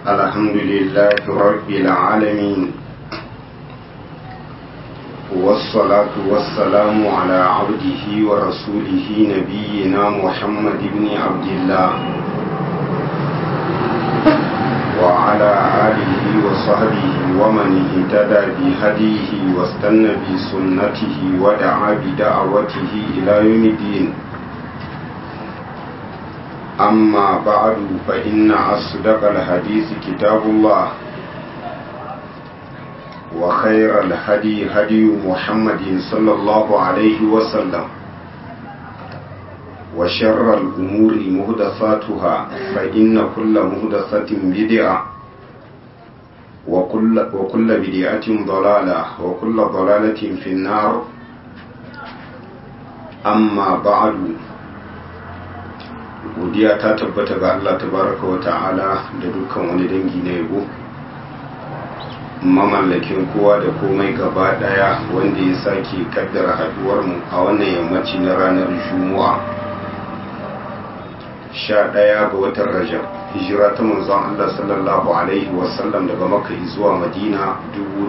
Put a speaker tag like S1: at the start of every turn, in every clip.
S1: الحمد لله رب العالمين والصلاة والسلام على عبده ورسوله نبينا محمد بن عبد الله وعلى آله وصحبه ومن اهتدى بهديه واستنى بسنته ودعا بدعوته إلى يوم الدين أما بعد فإن أصدق الحديث كتاب الله وخير الهدي هدي محمد صلى الله عليه وسلم وشر الأمور مهدثاتها فإن كل مهدثة بدعة وكل, وكل بدعة ضلالة وكل ضلالة في النار أما بعد godiya ta tabbata ga Allah tabaraka wa ta'ala da dukkan wani dangi na yabo mamallakin kowa da komai gaba daya wanda ya sake kaddara haduwar mu a wannan yammaci na ranar juma'a sha daya ga watan rajab hijira ta manzon Allah sallallahu alaihi wasallam daga makka zuwa madina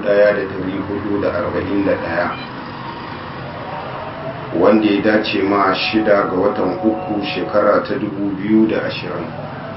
S1: 1441 wanda ya dace ma shida ga watan uku shekara ta dubu biyu da ashirin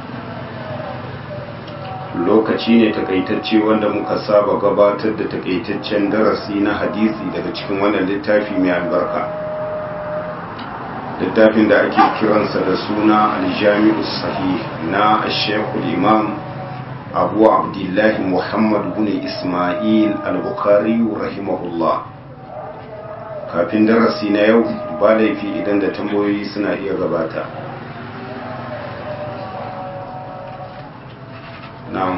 S1: lokaci ne takaitacce wanda muka saba gabatar da takaitaccen darasi na hadisi daga cikin wannan littafi mai albarka littafin da ake kiransa da suna aljami'u sahih na shekul imam abu abdullahi muhammad bin ismail al-bukhari rahimahullah kafin darasi na yau ba laifi idan da tambayoyi suna iya gabata na'am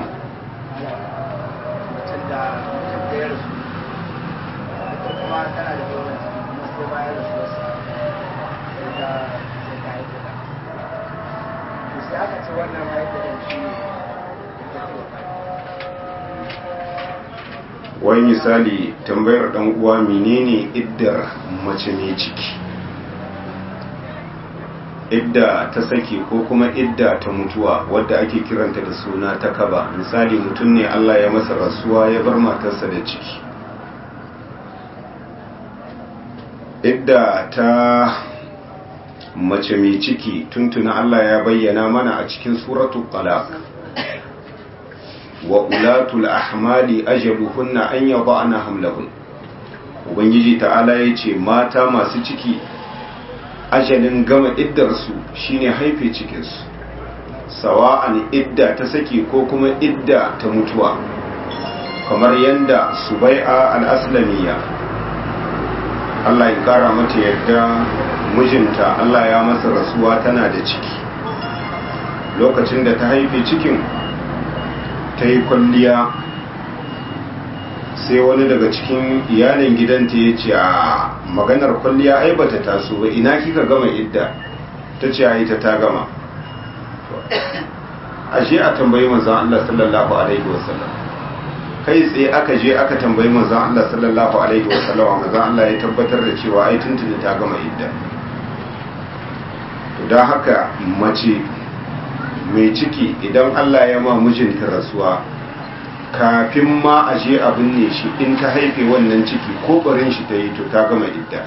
S1: wai misali tambayar dan uwa menene iddar mace mai ciki idda ta saki ko kuma idda ta mutuwa wadda ake kiranta da suna ta kaba misali mutum ne Allah ya masa rasuwa ya bar matarsa da ciki idda ta mace mai ciki tuntuna Allah ya bayyana mana a cikin suratul talaq wa ulatul ahmali ajaluhunna an yada'na hamlahun ubangiji ta'ala yace mata masu ciki ajalin gama iddarsu shine haife cikinsu sawa'an idda ta saki ko kuma idda ta mutuwa kamar yanda subai'a al-aslamiyya Allah ya kara mata yadda mijinta Allah ya masa rasuwa tana da ciki lokacin da ta haife cikin ta yi kwalliya sai wani daga cikin iyalin gidanta ya ce a maganar kwalliya ai bata taso ba ina kika gama idda ta ce ai ta ta gama ashe a tambayi manzon Allah sallallahu alaihi wasallam kai tsaye aka je aka tambayi manzon Allah sallallahu alaihi wasallam manzon Allah ya tabbatar da cewa ai tuntuni ta gama idda to dan haka mace mai ciki idan Allah ya ma mijinta rasuwa kafin ma a je abin ne shi in ta haife wannan ciki ko barin shi ta yi to ta gama idda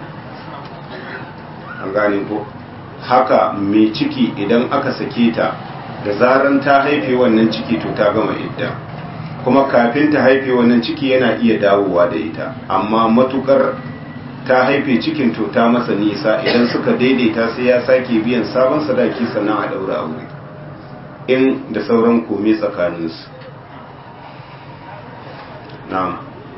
S1: an gane ko haka mai ciki idan aka sake ta da zaran ta haife wannan ciki to ta gama idda kuma kafin ta haife wannan ciki yana iya dawowa da ita amma matukar ta haife cikin to ta masa nisa idan suka daidaita sai ya sake biyan sabon sadaki sannan a daura aure in da sauran kome tsakaninsu na'am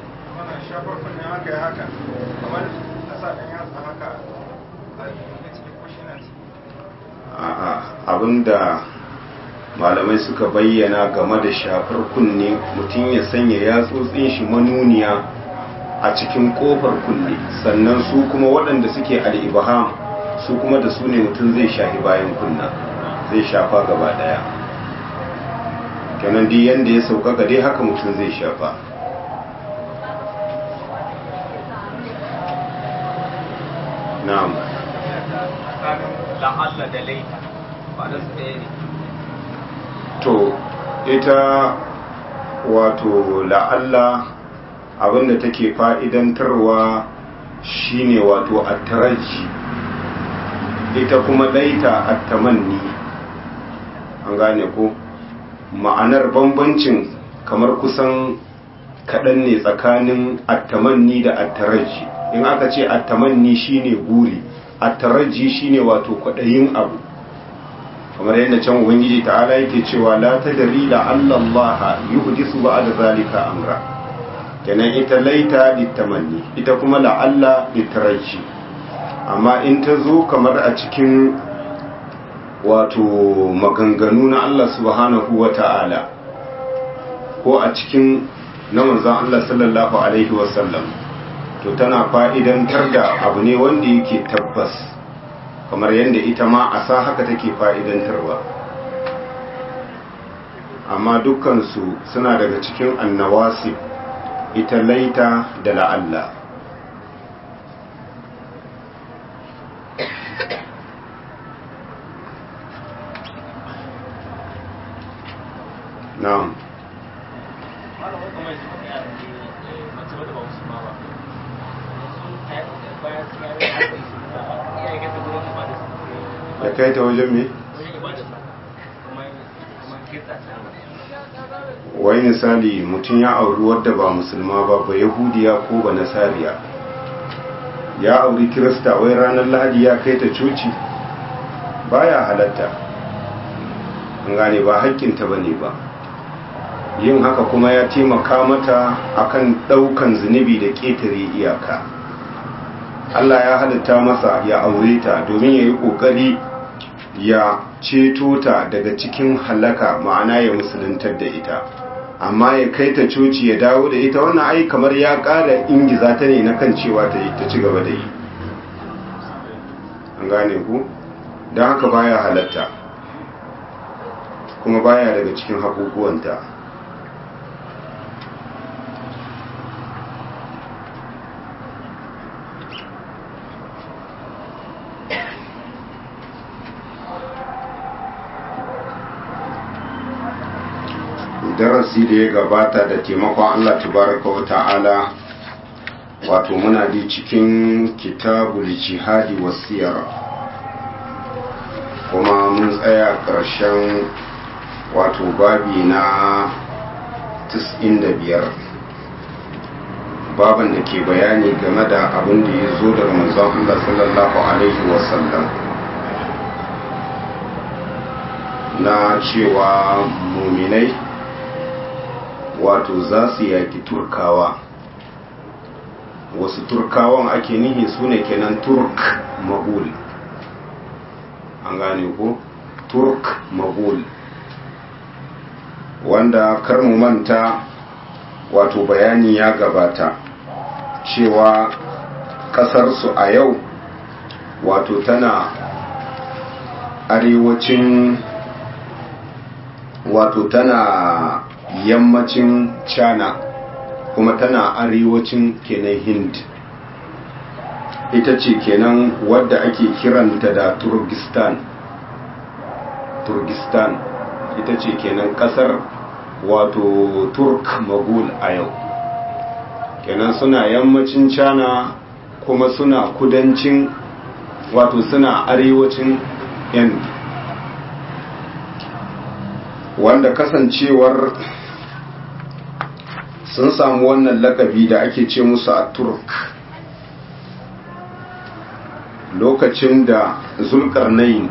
S1: a'a abinda malamai suka bayyana game da shafar kunne mutum ya sanya yatsotsin shi manuniya a cikin kofar kunne sannan su kuma waɗanda suke al'ibaham su kuma da su ne mutum zai shafi bayan kunna zai shafa gaba ɗaya kenan dai yanda ya sauƙaƙa dai haka mutum zai shafa na'am
S2: la'alla da laita ba da su ɗaya ne
S1: to ita wato la'alla abinda take fa'idantarwa shine wato attaraji ita kuma laita attamanni an gane ko ma'anar bambancin kamar kusan kaɗan ne tsakanin attamanni da attaraji in aka ce attamanni shine guri attaraji shine wato kwaɗayin abu kamar yadda can ubangiji ta'ala yake cewa la tadri la Allah yuhdisu ba'da zalika amra kenan ita laita litamanni ita kuma la Allah litaraji amma in ta zo kamar a cikin wato maganganu na Allah subhanahu wa ta'ala ko a cikin na manzan Allah sallallahu Alaihi wasallam to tana fa'idantar da abu ne wanda yake tabbas kamar yadda ita ma a sa haka take fa'idantarwa amma dukkansu suna daga cikin annawasi ita laita da la'alla na'am da kai ta wajen me? wai misali mutum ya auri wadda ba musulma ba ba yahudiya ko ba nasariya ya auri kirista wai ranar lahadi ya kai ta coci baya halatta an gane ba haƙƙinta ba ne ba yin haka kuma ya taimaka mata akan ɗaukan zunubi da ƙetare iyaka Allah ya halitta masa ya aure ta domin ya yi ƙoƙari ya ceto ta daga cikin halaka ma'ana ya musuluntar da ita amma ya kai ta coci ya dawo da ita wannan ai kamar ya ƙara ingiza ta ne na kan cewa ta yi ta ci gaba da yi an gane ku don haka baya halatta kuma baya daga cikin haƙuƙuwanta darasi da ya gabata da taimakon Allah tabaraka wa ta'ala wato muna da cikin kitabul jihadi wasiyar kuma mun tsaya ƙarshen wato babi na 95 baban da ke bayani game da abin da ya zo daga manzon Allah sallallahu alaihi wasallam na cewa muminai wato za su yaki turkawa wasu turkawan ake nihi su ne kenan turk magul an gane ko turk magul wanda kar mu manta wato bayani ya gabata cewa kasarsu a yau wato tana arewacin wato tana yammacin china kuma tana arewacin kenan hind ita ce kenan wadda ake kiranta da turkistan turkistan ita ce kenan kasar wato turk magul a yau kenan suna yammacin china kuma suna kudancin wato suna arewacin hind wanda kasancewar sun samu wannan lakabi da ake ce musu a turk lokacin da zulkarnain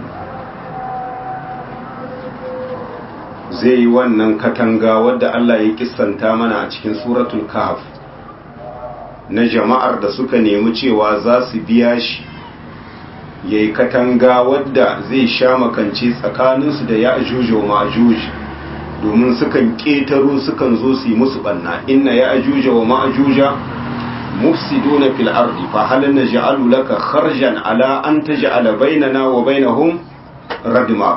S1: zai yi wannan katanga wadda Allah ya kissanta mana a cikin suratul kahf na jama'ar da suka nemi cewa za su biya shi ya yi katanga wadda zai sha makance tsakaninsu da ya ajuja wa ma'ajuji domin sukan ƙetaro sukan zo su yi musu ɓanna inna ya ajuja wa ma'ajuja mufsiduna fil ardi fa hal naj'alu laka kharjan ala an taj'ala bainana wa bainahum radma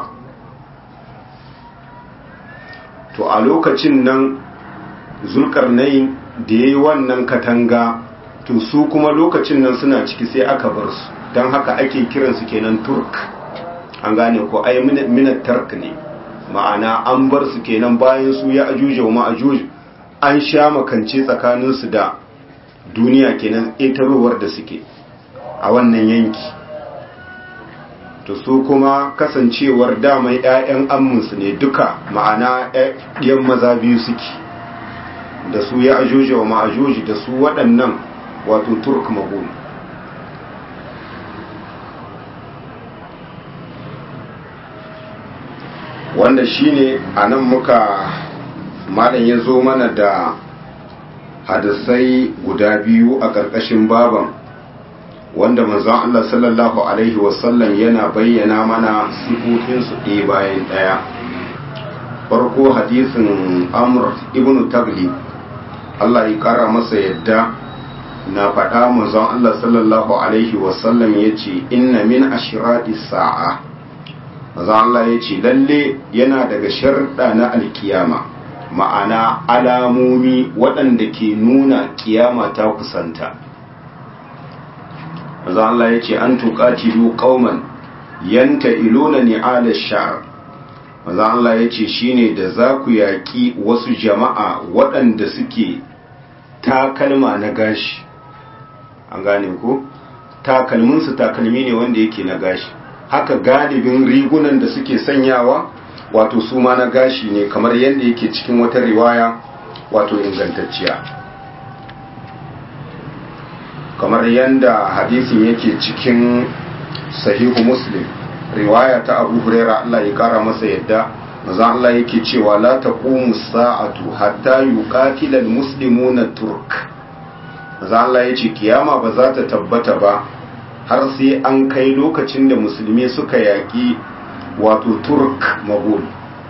S1: to a lokacin nan zulkarnain da yayi wannan katanga to su kuma lokacin nan suna ciki sai aka bar su don haka ake kiransu kenan turk an gane ko ai minat tark ne ma'ana an bar su kenan bayan su ya ajuja wa ma'ajuj an sha makance tsakaninsu da duniya kenan ƙetarowar da suke a wannan yanki to su kuma kasancewar damai 'ya'yan amminsu ne duka ma'ana 'yan maza biyu suke da su ya ajuja wa ma'ajuji da su waɗannan wato turk magul wanda shine a nan muka malam ya zo mana da hadisai guda biyu a ƙarƙashin baban wanda manzon Allah sallallahu alaihi wasallam yana bayyana mana sifofinsu ɗaya bayan ɗaya farko hadisin amr ibn tagli Allah ya ƙara masa yadda na faɗa manzon Allah sallallahu alaihi wasallam ya ce inna min ashirati sa'a manzon Allah ya ce lalle yana daga sharɗa na alkiyama ma'ana alamomi waɗanda ke nuna kiyama ta kusanta maza Allah ya ce an tuƙatilu ƙauman yanta ilona ni'ala sha'ar maza Allah ya ce shine da za ku yaƙi wasu jama'a waɗanda suke takalma na gashi an gane ko takalminsu takalmi ne wanda yake na gashi haka galibin rigunan da suke sanyawa wato su ma na gashi ne kamar yadda yake cikin wata riwaya wato ingantacciya kamar yadda hadisin yake cikin sahihu muslim riwaya ta abu huraira Allah ya kara masa yadda maza Allah yake cewa la taqumu sa'atu hatta yuqatila almuslimuna turk maza Allah yace kiyama ba za ta tabbata ba har sai an kai lokacin da musulmi suka yaki wato turk magul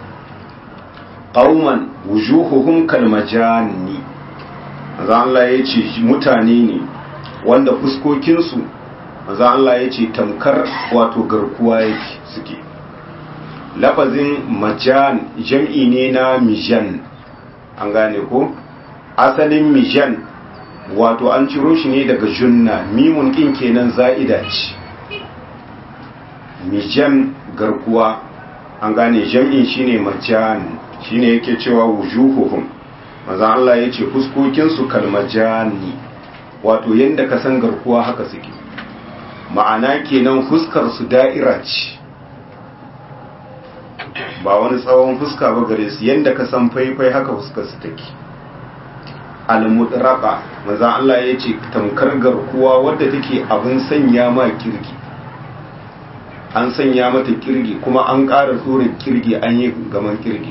S1: qauman wujuhuhum kalmajani maza Allah yace mutane ne wanda fuskokinsu maza Allah ya ce tamkar wato garkuwa yake suke lafazin majan jam'i ne na mijan an gane ko asalin mijan wato an ciro shi ne daga junna mimun ɗin kenan za'ida ce mijan garkuwa an gane jam'in shine majan shine yake cewa wujuhuhum maza Allah ya ce fuskokinsu kalmajani wato yadda ka san garkuwa haka suke ma'ana kenan fuskar su da'ira ce ba wani tsawon fuska ba gare su yadda ka san faifai haka fuskar su take al-mudraqa maza Allah ya ce tamkar garkuwa wadda take abin sanya ma kirgi an sanya mata kirgi kuma an ƙara tsorin kirgi an yi gaman kirgi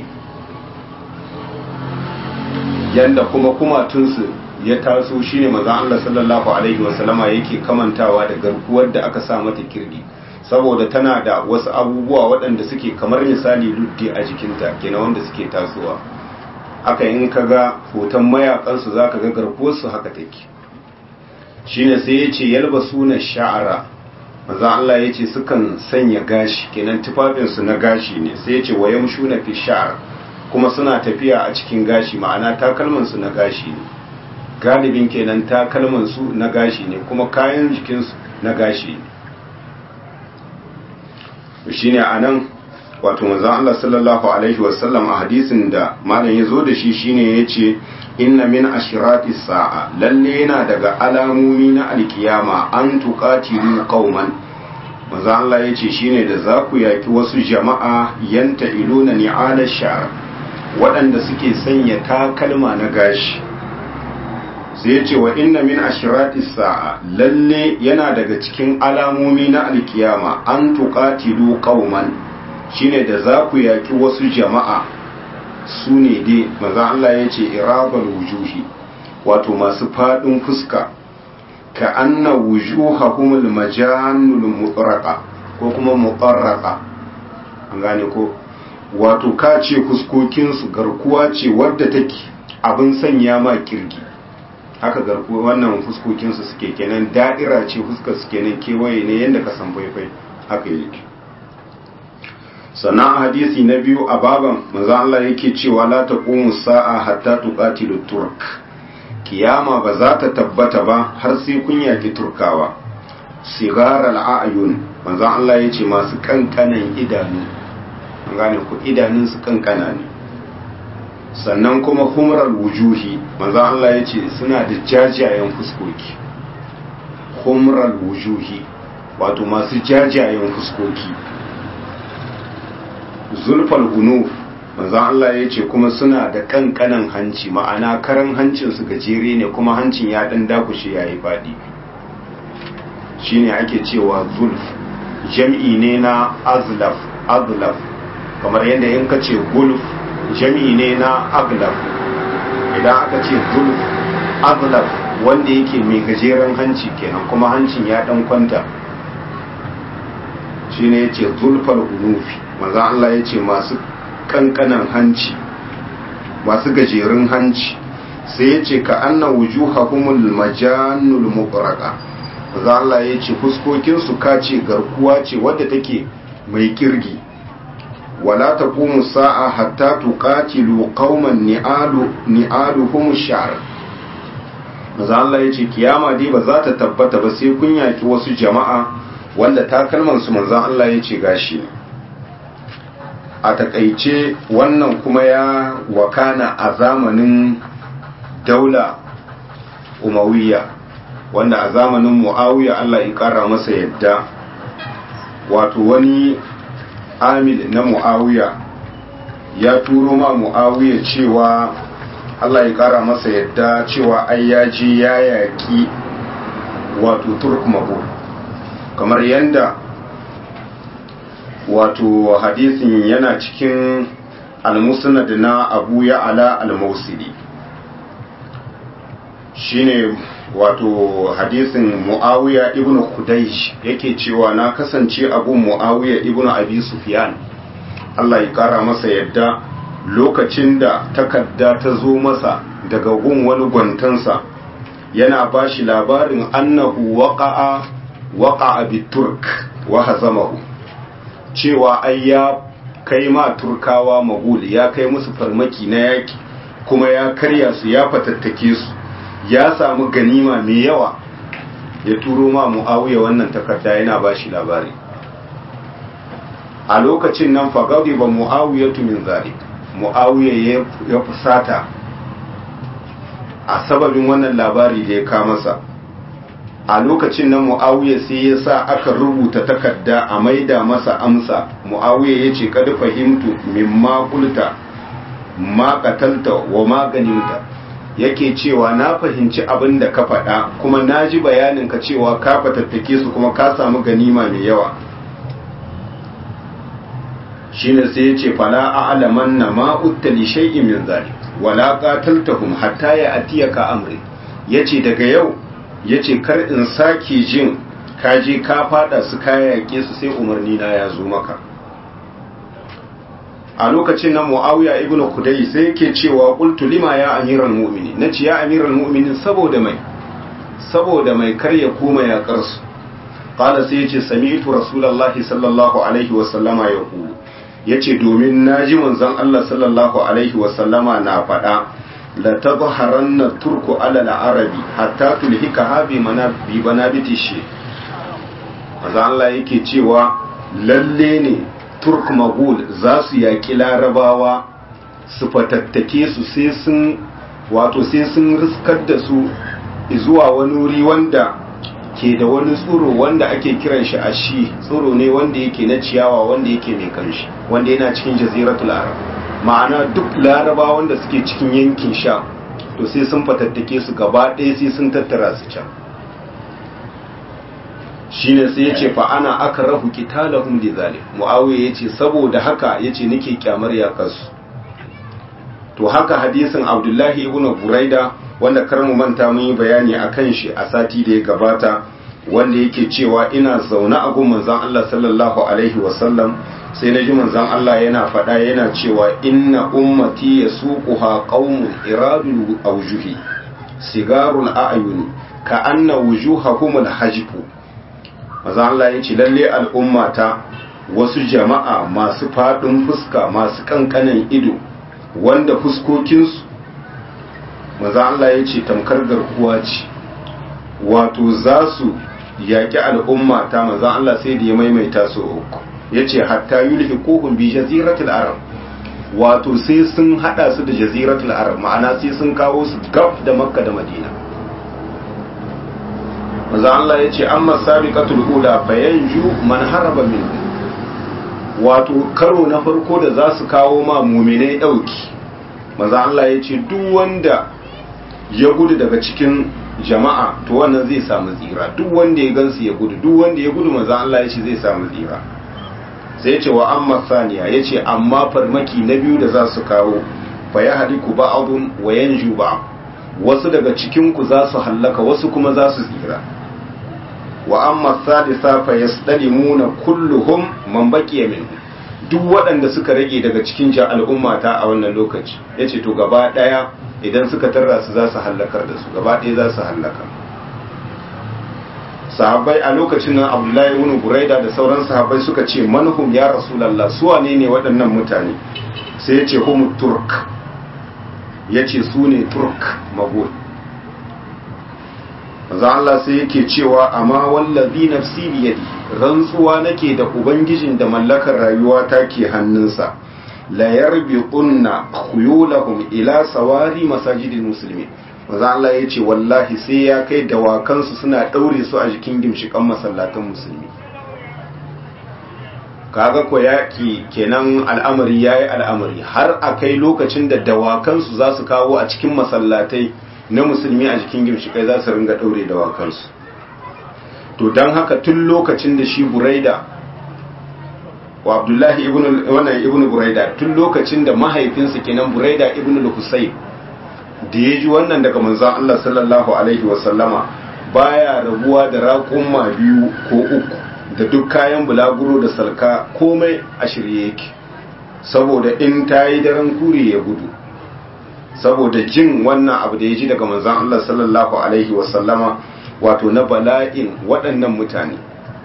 S1: yanda kuma kumatunsu ya taso shine maza Allah sallallahu alaihi wasallama yake kamantawa da garkuwar da aka sa mata kirgi saboda tana da wasu abubuwa waɗanda suke kamar misali luddi a jikinta kenan wanda suke tasowa haka in ka ga hoton mayakansu za ka ga garkuwarsu haka take shine sai ya ce yalba suna sha'ara maza Allah ya ce sukan sanya gashi kenan tufafinsu na gashi ne sai ya ce wa yamshu na fi sha'ar kuma suna tafiya a cikin gashi ma'ana takalmansu na gashi ne galibin kenan takalmansu na gashi ne kuma kayan jikinsu na gashi ne shi ne a nan wato manzan Allah sallallahu Alaihi wasallam a hadisin da malam ya zo da shi shine ya ce inna min ashirati sa'a lalle yana daga alamomi na alkiyama an tuqatilu qauman manzan Allah ya ce shine da za ku yaki wasu jama'a yanta iluna ni'ala sha'r waɗanda suke sanya takalma na gashi sai ya ce wa inna min ashirati sa'a lalle yana daga cikin alamomi na alkiyama an tuqatilu qauman shine da za ku yaki wasu jama'a su ne dai maza Allah ya ce irabal wujuhi wato masu fadin fuska ka anna wujuhahum almajanul mutraqa ko kuma mutarraqa an gane ko wato ka ce fuskokinsu garkuwa ce wadda take abin sanya ma kirgi haka garku wannan fuskokinsu suke kenan da'ira ce fuskar su kenan kewaye ne yadda ka san faifai haka yake sannan a hadisi na biyu a baban manzo Allah yake cewa la taqumu sa'a hatta tuqatilu turk kiyama ba za ta tabbata ba har sai kun yaki turkawa sigar al'ayun manzo Allah yace masu kankanan idanu an gane ku idanunsu kankana ne sannan kuma humrar wujuhi manzo Allah ya ce suna da jajayen fuskoki humrar wujuhi wato masu jajayen fuskoki zulfal hunuf manzo Allah ya ce kuma suna da kankanan hanci ma'ana karan hancinsu gajere ne kuma hancin ya dan dakushe yayi fadi shine ake cewa zulf jam'i ne na azlaf azlaf kamar yadda in ka ce gulf jam'i ne na aglaf idan aka ce zulf aglaf wanda yake mai gajeren hanci kenan kuma hancin ya dan kwanta shine yace zulfal unufi manzo Allah yace masu kankanan hanci masu gajerun hanci sai yace ka anna wujuhahumul majannul muqraqa manzo Allah yace fuskokin su kace garkuwa ce wadda take mai kirgi wala taqumu sa'a hatta tuqatilu qauman ni'alu ni'aluhum sha'r manzo Allah yace kiyama dai ba za ta tabbata ba sai kun yaki wasu jama'a wanda takalman su manzo Allah yace gashi a takaice wannan kuma ya wakana a zamanin daula umawiya wanda a zamanin muawiya Allah ya kara masa yadda wato wani amil na mu'awiya ya turo ma mu'awiya cewa Allah ya kara masa yadda cewa ai ya je ya yaƙi wato turk mabul kamar yadda wato hadisin yana cikin almusnad na abu ya ala al-mausili shine wato hadisin muawiya ibnu kudaish yake cewa na kasance abu muawiya ibnu abi sufyan Allah ya kara masa yadda lokacin da takarda ta zo masa daga gun wani gwantansa yana ba shi labarin annahu waqa'a waqa'a biturk wa hazamahu cewa ai ya kai ma turkawa magul ya kai musu farmaki na yaki kuma ya karya su ya fatattake su ya samu ganima mai yawa ya turo ma mu'awiya wannan takarda yana ba shi labari a lokacin nan fagadi ba mu'awiya min zalik mu'awiya ya fusata a sababin wannan labari da ya kamasa a lokacin nan mu'awiya sai ya sa aka rubuta takarda a maida masa amsa mu'awiya ya ce kada fahimtu mimma kulta ma katalta wa maganinta yake cewa na fahimci abin da ka faɗa kuma na ji bayanin ka cewa ka fatattake su kuma ka samu ganima mai yawa shine sai ya ce fala a'laman na ma uttali shay'in min zalik wala qataltahum hatta ya atiyaka amri yace daga yau yace kar in sake jin ka je ka fada su kaya yake su sai umarni na ya zo maka a lokacin nan muawiya ibnu kudai sai yake cewa qultu lima ya amiral mu'minin nace ya amiral mu'minin saboda mai saboda mai karya koma ya karsu qala sai yace sami'tu rasulullahi sallallahu alaihi wa sallama yaqulu yace domin naji manzon Allah sallallahu alaihi wa sallama na faɗa la tadhharanna turku ala al-arabi hatta tulhika habi manabi banabiti shi manzon Allah yake cewa lalle ne turk magul za su yaƙi larabawa su fatattake su sai sun wato sai sun riskar da su zuwa wani wuri wanda ke da wani tsoro wanda ake kiran shi a shi tsoro ne wanda yake na ciyawa wanda yake mai kanshi wanda yana cikin jaziratul arab ma'ana duk larabawa wanda suke cikin yankin sha to sai sun fatattake su gaba ɗaya sai sun tattara su can shine sai ya ce fa ana aka rahu qitalahum li zalim muawiya yace saboda haka yace nake kyamar yakarsu to haka hadisin abdullahi ibn buraida wanda kar mu manta mun yi bayani akan shi a sati da ya gabata wanda yake cewa ina zaune a gun manzon Allah sallallahu alaihi wasallam sai na ji manzon Allah yana faɗa yana cewa inna ummati yasuquha qaumun iradul awjuhi sigarul a'yuni ka anna wujuhahum al-hajbu maza Allah ya ce lalle al'ummata wasu jama'a masu faɗin fuska masu ƙanƙanin ido wanda fuskokinsu maza Allah ya ce tamkar garkuwa ce wato za su yaƙi al'ummata maza Allah sai da ya maimaita su uku yace hatta yulhiquhum bi jaziratil arab wato sai sun hada su da jaziratul arab ma'ana sai sun kawo su gab da makka da madina manzo Allah yace amma sabiqatul ula fayanju man haraba min wato karo na farko da za su kawo ma mu'minai dauki manzo Allah yace duk wanda ya gudu daga cikin jama'a to wannan zai samu tsira duk wanda ya gansu ya gudu duk wanda ya gudu manzo Allah yace zai samu tsira sai ya ce wa amma saniya ya ce amma farmaki na biyu da za su kawo fa ya hadiku ba'adun wa yanju ba wasu daga cikinku za su hallaka wasu kuma za su tsira wa amma sadisa fa yasdalimuna kulluhum man baqiya min duk waɗanda suka rage daga cikin ja al'ummata a wannan lokaci yace to gaba daya idan suka tarra su za su hallakar da su gaba daya za su hallaka sahabbai a lokacin nan abdullahi ibn buraida da sauran sahabbai suka ce manhum ya rasulullah su wane ne waɗannan mutane sai ya ce hum turk ya ce su ne turk magul manzo Allah sai yake cewa amma wallazi nafsi biyadi rantsuwa nake da ubangijin da mallakar rayuwa ta ke hannunsa la yarbiqunna khuyulahum ila sawari masajidil muslimin maza Allah ya ce wallahi sai ya kai dawakansu suna ɗaure su a jikin gimshikan masallatan musulmi kaga ko yaƙi kenan al'amari ya yi al'amari har a kai lokacin da dawakansu za su kawo a cikin masallatai na musulmi a jikin gimshikai za su ringa ɗaure dawakansu to don haka tun lokacin da shi buraida wa abdullahi ibn buraida tun lokacin da mahaifinsa kenan buraida ibn al-husayn da ya ji wannan daga manzan Allah sallallahu Alaihi wasallama baya rabuwa da raƙumma biyu ko uku da duk kayan bulaguro da salka komai a shirye yake saboda in ta yi daren kure ya gudu saboda jin wannan abu da ya ji daga manzan Allah sallallahu Alaihi wasallama wato na bala'in waɗannan mutane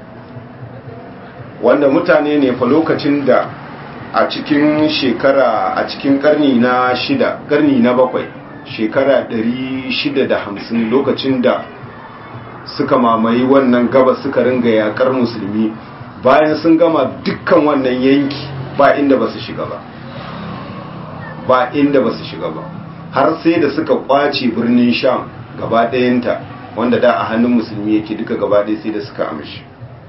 S1: wanda mutane ne fa lokacin da a cikin shekara a cikin karni na shida karni na bakwai shekara 650 lokacin da suka mamaye wannan gaba suka ringa yakar musulmi bayan sun gama dukkan wannan yanki ba inda ba su shiga ba ba inda ba su shiga ba har sai da suka kwace birnin sham gaba ɗayanta wanda da a hannun musulmi yake duka gaba ɗaya sai da suka amshi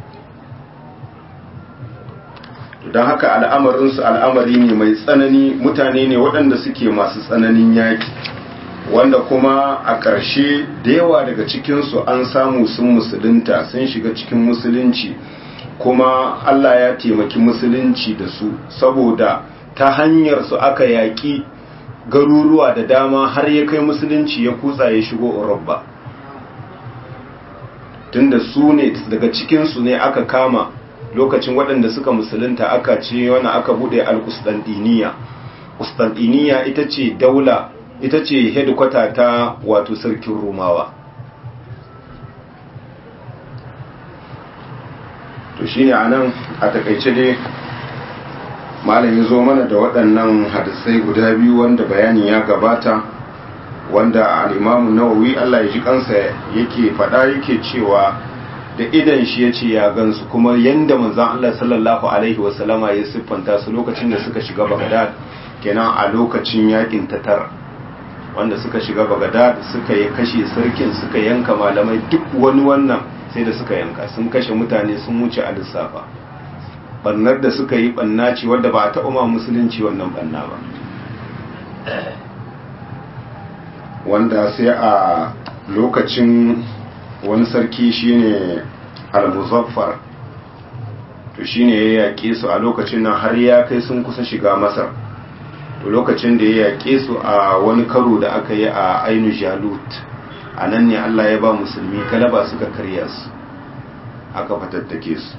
S1: don haka al'amarinsu al'amari ne mai tsanani mutane ne waɗanda suke masu tsananin yaki wanda kuma a ƙarshe da yawa daga cikinsu an samu sun musulunta sun shiga cikin musulunci kuma Allah ya taimaki musulunci da su saboda ta hanyar su aka yaƙi garuruwa da dama har ya kai musulunci ya kutsa ya shigo Urabba tunda su ne daga cikinsu ne aka kama lokacin waɗanda suka musulunta aka ce wani aka buɗe al-Qustantiniya Qustantiniya ita ce daula ita ce hedikwata ta wato sarkin Romawa to shine anan a takaice dai malami zo mana da waɗannan hadisai guda biyu wanda bayani ya gabata wanda al-Imam Nawawi Allah ya ji kansa yake faɗa yake cewa da idan shi ya ce ya gansu kuma yanda manzon Allah sallallahu alaihi wasallama ya siffanta su lokacin da suka shiga Baghdad kenan a lokacin yakin tatar wanda suka shiga Baghdad suka yi kashe sarkin suka yanka malamai duk wani wannan sai da suka yanka sun kashe mutane sun wuce a lissafa bannar da suka yi banna ce wadda ba a taɓa ma musulunci wannan banna ba wanda sai a lokacin wani sarki shine al-muzaffar to shine ya yaƙe su a lokacin nan har ya kai sun kusa shiga masar to lokacin da ya yaƙe su a wani karo da aka yi a ainu jalut a nan ne allah ya ba musulmi galaba suka karya su aka fatattake su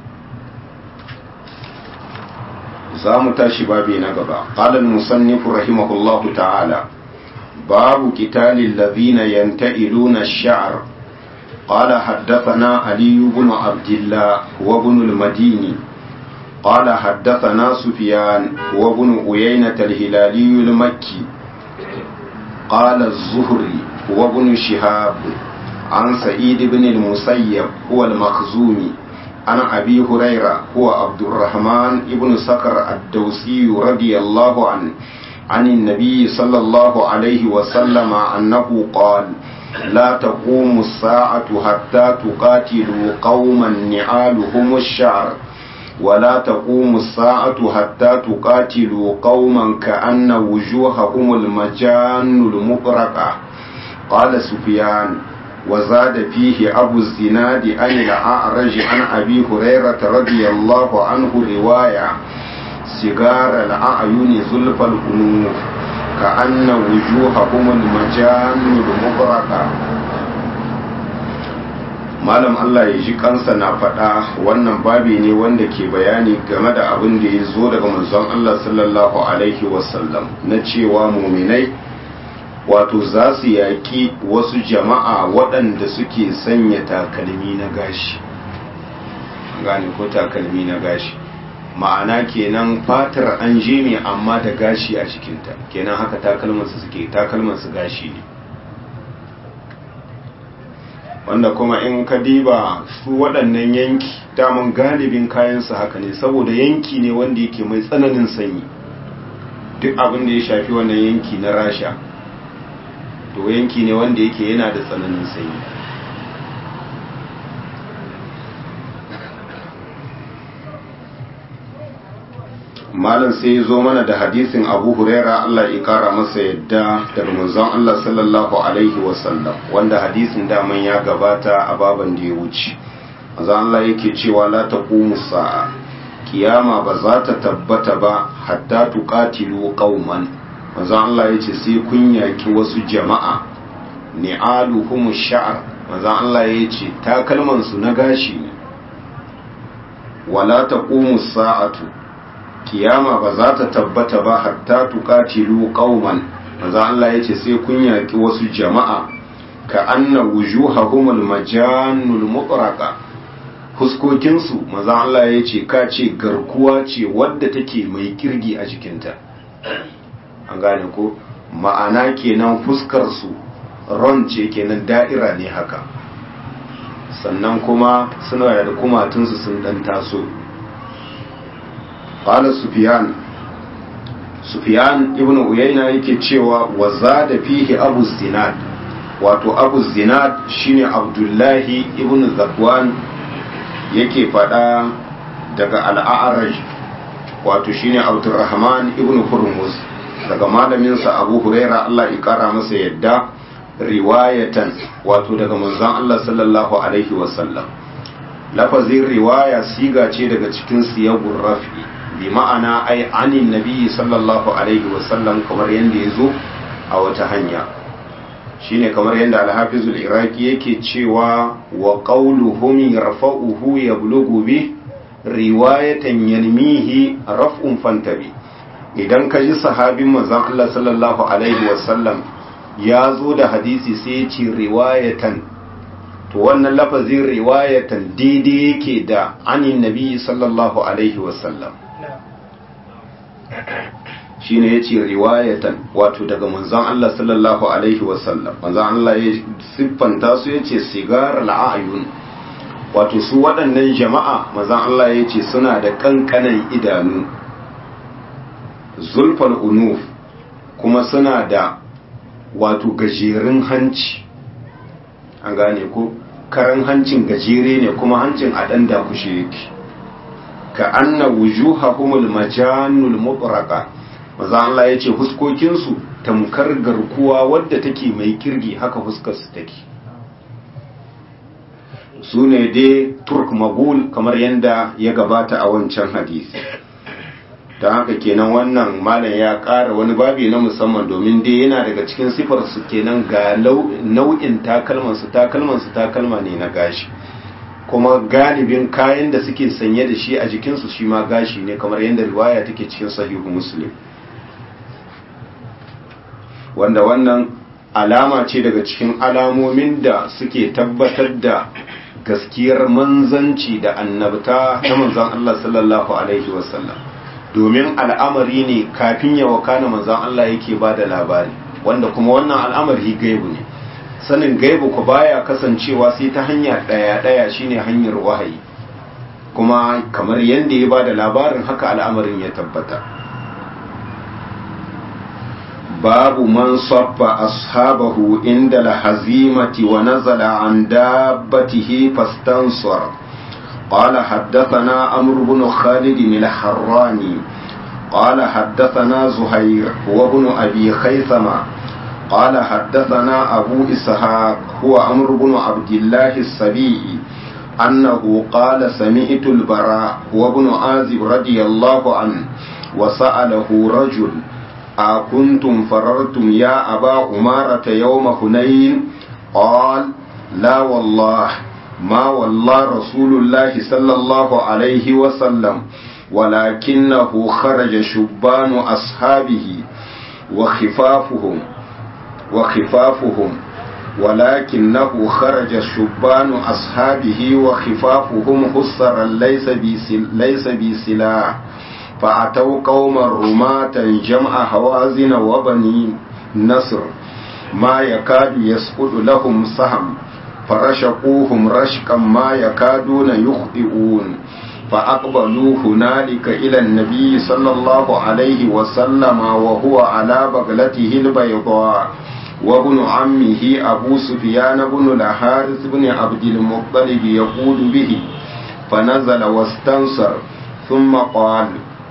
S1: za mu tashi babi na gaba ƙalal musannifu rahimahullahu ta'ala babu kitalin lazina yanta'iluna sha'ar قال حدثنا علي بن عبد الله وابن المديني قال حدثنا سفيان وابن عيينة الهلالي المكي قال الزهري وابن شهاب عن سعيد بن المسيب هو المخزومي عن أبي هريرة هو عبد الرحمن ابن سكر الدوسي رضي الله عنه عن النبي صلى الله عليه وسلم أنه قال لا تقوم الساعة حتى تقاتلوا قوما نعالهم الشعر ولا تقوم الساعة حتى تقاتلوا قوما كأن وجوههم المجان المبرقة قال سفيان وزاد فيه أبو الزناد عن الأعرج عن أبي هريرة رضي الله عنه رواية سجار الأعين زلف الأنوف كأن وجوههم المجان المبرقة malam Allah ya ji kansa na faɗa wannan babi ne wanda ke bayani game da abin da ya zo daga manzon Allah sallallahu alaihi wasallam na cewa muminai wato za su yaƙi wasu jama'a waɗanda suke sanya takalmi na gashi gane ko takalmi na gashi ma'ana kenan fatar an jeme amma da gashi a cikinta kenan haka takalmansu suke takalmansu gashi ne wanda kuma in ka diba su waɗannan yanki daman galibin kayansu haka ne saboda yanki ne wanda yake mai tsananin sanyi duk abin da ya shafi wannan yanki na rasha to yanki ne wanda yake yana da tsananin sanyi malam sai ya zo mana da hadisin abu huraira allah ya kara masa yadda daga manzon allah sallallahu alaihi wasallam wanda hadisin daman ya gabata a baban da ya wuce manzon allah yake cewa la taqumu sa'a kiyama ba za ta tabbata ba hatta tuqatilu qauman manzon allah yace sai kun yaki wasu jama'a ni'aluhum sha'r manzon allah yace takalman su na gashi ne wala taqumu sa'atu kiyama ba za ta tabbata ba hatta tuqatilu qauman manzo Allah yace sai kun yaki wasu jama'a ka anna wujuhahum almajanul mutraqa huskokin su manzo Allah yace ka ce garkuwa ce wadda take mai kirgi a jikinta an gane ko ma'ana kenan fuskar su ron ce kenan da'ira ne haka sannan kuma suna da kumatunsu sun dan taso قال سفيان سفيان ابن عيينة yake cewa wa zada fihi abu zinad wato abu zinad shine abdullahi ibn zakwan yake fada daga al'araj wato shine abdurrahman ibn hurmuz daga malaminsa abu huraira Allah ya kara masa yadda riwayatan wato daga manzon Allah sallallahu alaihi wasallam lafazin riwaya siga ce daga cikin siyagun rafi bi ma'ana ai anin nabi sallallahu alaihi wasallam kamar yadda ya zo a wata hanya shine kamar yadda alhafizul iraki yake cewa wa qawluhum yarfa'uhu yablughu bi riwayatan yanmihi raf'un fantabi idan ka ji sahabin manzon Allah sallallahu alaihi wasallam ya zo da hadisi sai ya ce riwayatan to wannan lafazin riwayatan daidai yake da anin nabi sallallahu alaihi wasallam shine yace riwayatan wato daga manzon Allah sallallahu alaihi wasallam manzon Allah ya siffanta su yace sigar al'ayun wato su waɗannan jama'a manzon Allah yace suna da kankanan idanu zulfal unuf kuma suna da wato gajerun hanci an gane ko karan hancin gajere ne kuma hancin a ɗan dakushe yake ka anna wujuhahumul majanul mutraqa maza Allah yace huskokin su tamkar garkuwa wadda take mai kirgi haka huskar su take sune dai turk magul kamar yanda ya gabata a wancan hadisi don haka kenan wannan malam ya ƙara wani babi na musamman domin dai yana daga cikin sifar su kenan ga nau'in takalman su takalman su takalma ne na gashi kuma galibin kayan da suke sanye da shi a jikinsu shi ma gashi ne kamar yadda riwaya take cikin sahihu muslim wanda wannan alama ce daga cikin alamomin da suke tabbatar da gaskiyar manzanci da annabta ta manzan Allah sallallahu alaihi wasallam domin al'amari ne kafin ya wakana manzan Allah yake ba da labari wanda kuma wannan al'amari gaibu ne sanin gaibu ku baya kasancewa sai ta hanya ɗaya ɗaya shine hanyar wahayi kuma kamar yadda ya ba da labarin haka al'amarin ya tabbata babu man sabba ashabahu inda lahazimati wa nazala an dabbatihi fastansar قال حدثنا عمرو بن خالد الحراني قال حدثنا زهير وابن أبي خيثمة قال حدثنا أبو إسحاق هو عمرو بن عبد الله السبيعي أنه قال سمعت البراء وابن عازب رضي الله عنه وسأله رجل أكنتم فررتم يا أبا أمارة يوم هنين قال لا والله ما والله رسول الله صلى الله عليه وسلم ولكنه خرج شبان أصحابه وخفافهم وخفافهم ولكنه خرج شبان أصحابه وخفافهم خسرا ليس بسل ليس بسلاح فأتوا قوما رماة جمع هوازن وبني نصر ما يكاد يسقط لهم سهم فرشقوهم رشقا ما يكادون يخطئون فأقبلوا هنالك إلى النبي صلى الله عليه وسلم وهو على بغلته البيضاء وابن عمه أبو سفيان بن الحارث بن عبد المطلب يقول به فنزل واستنصر ثم قال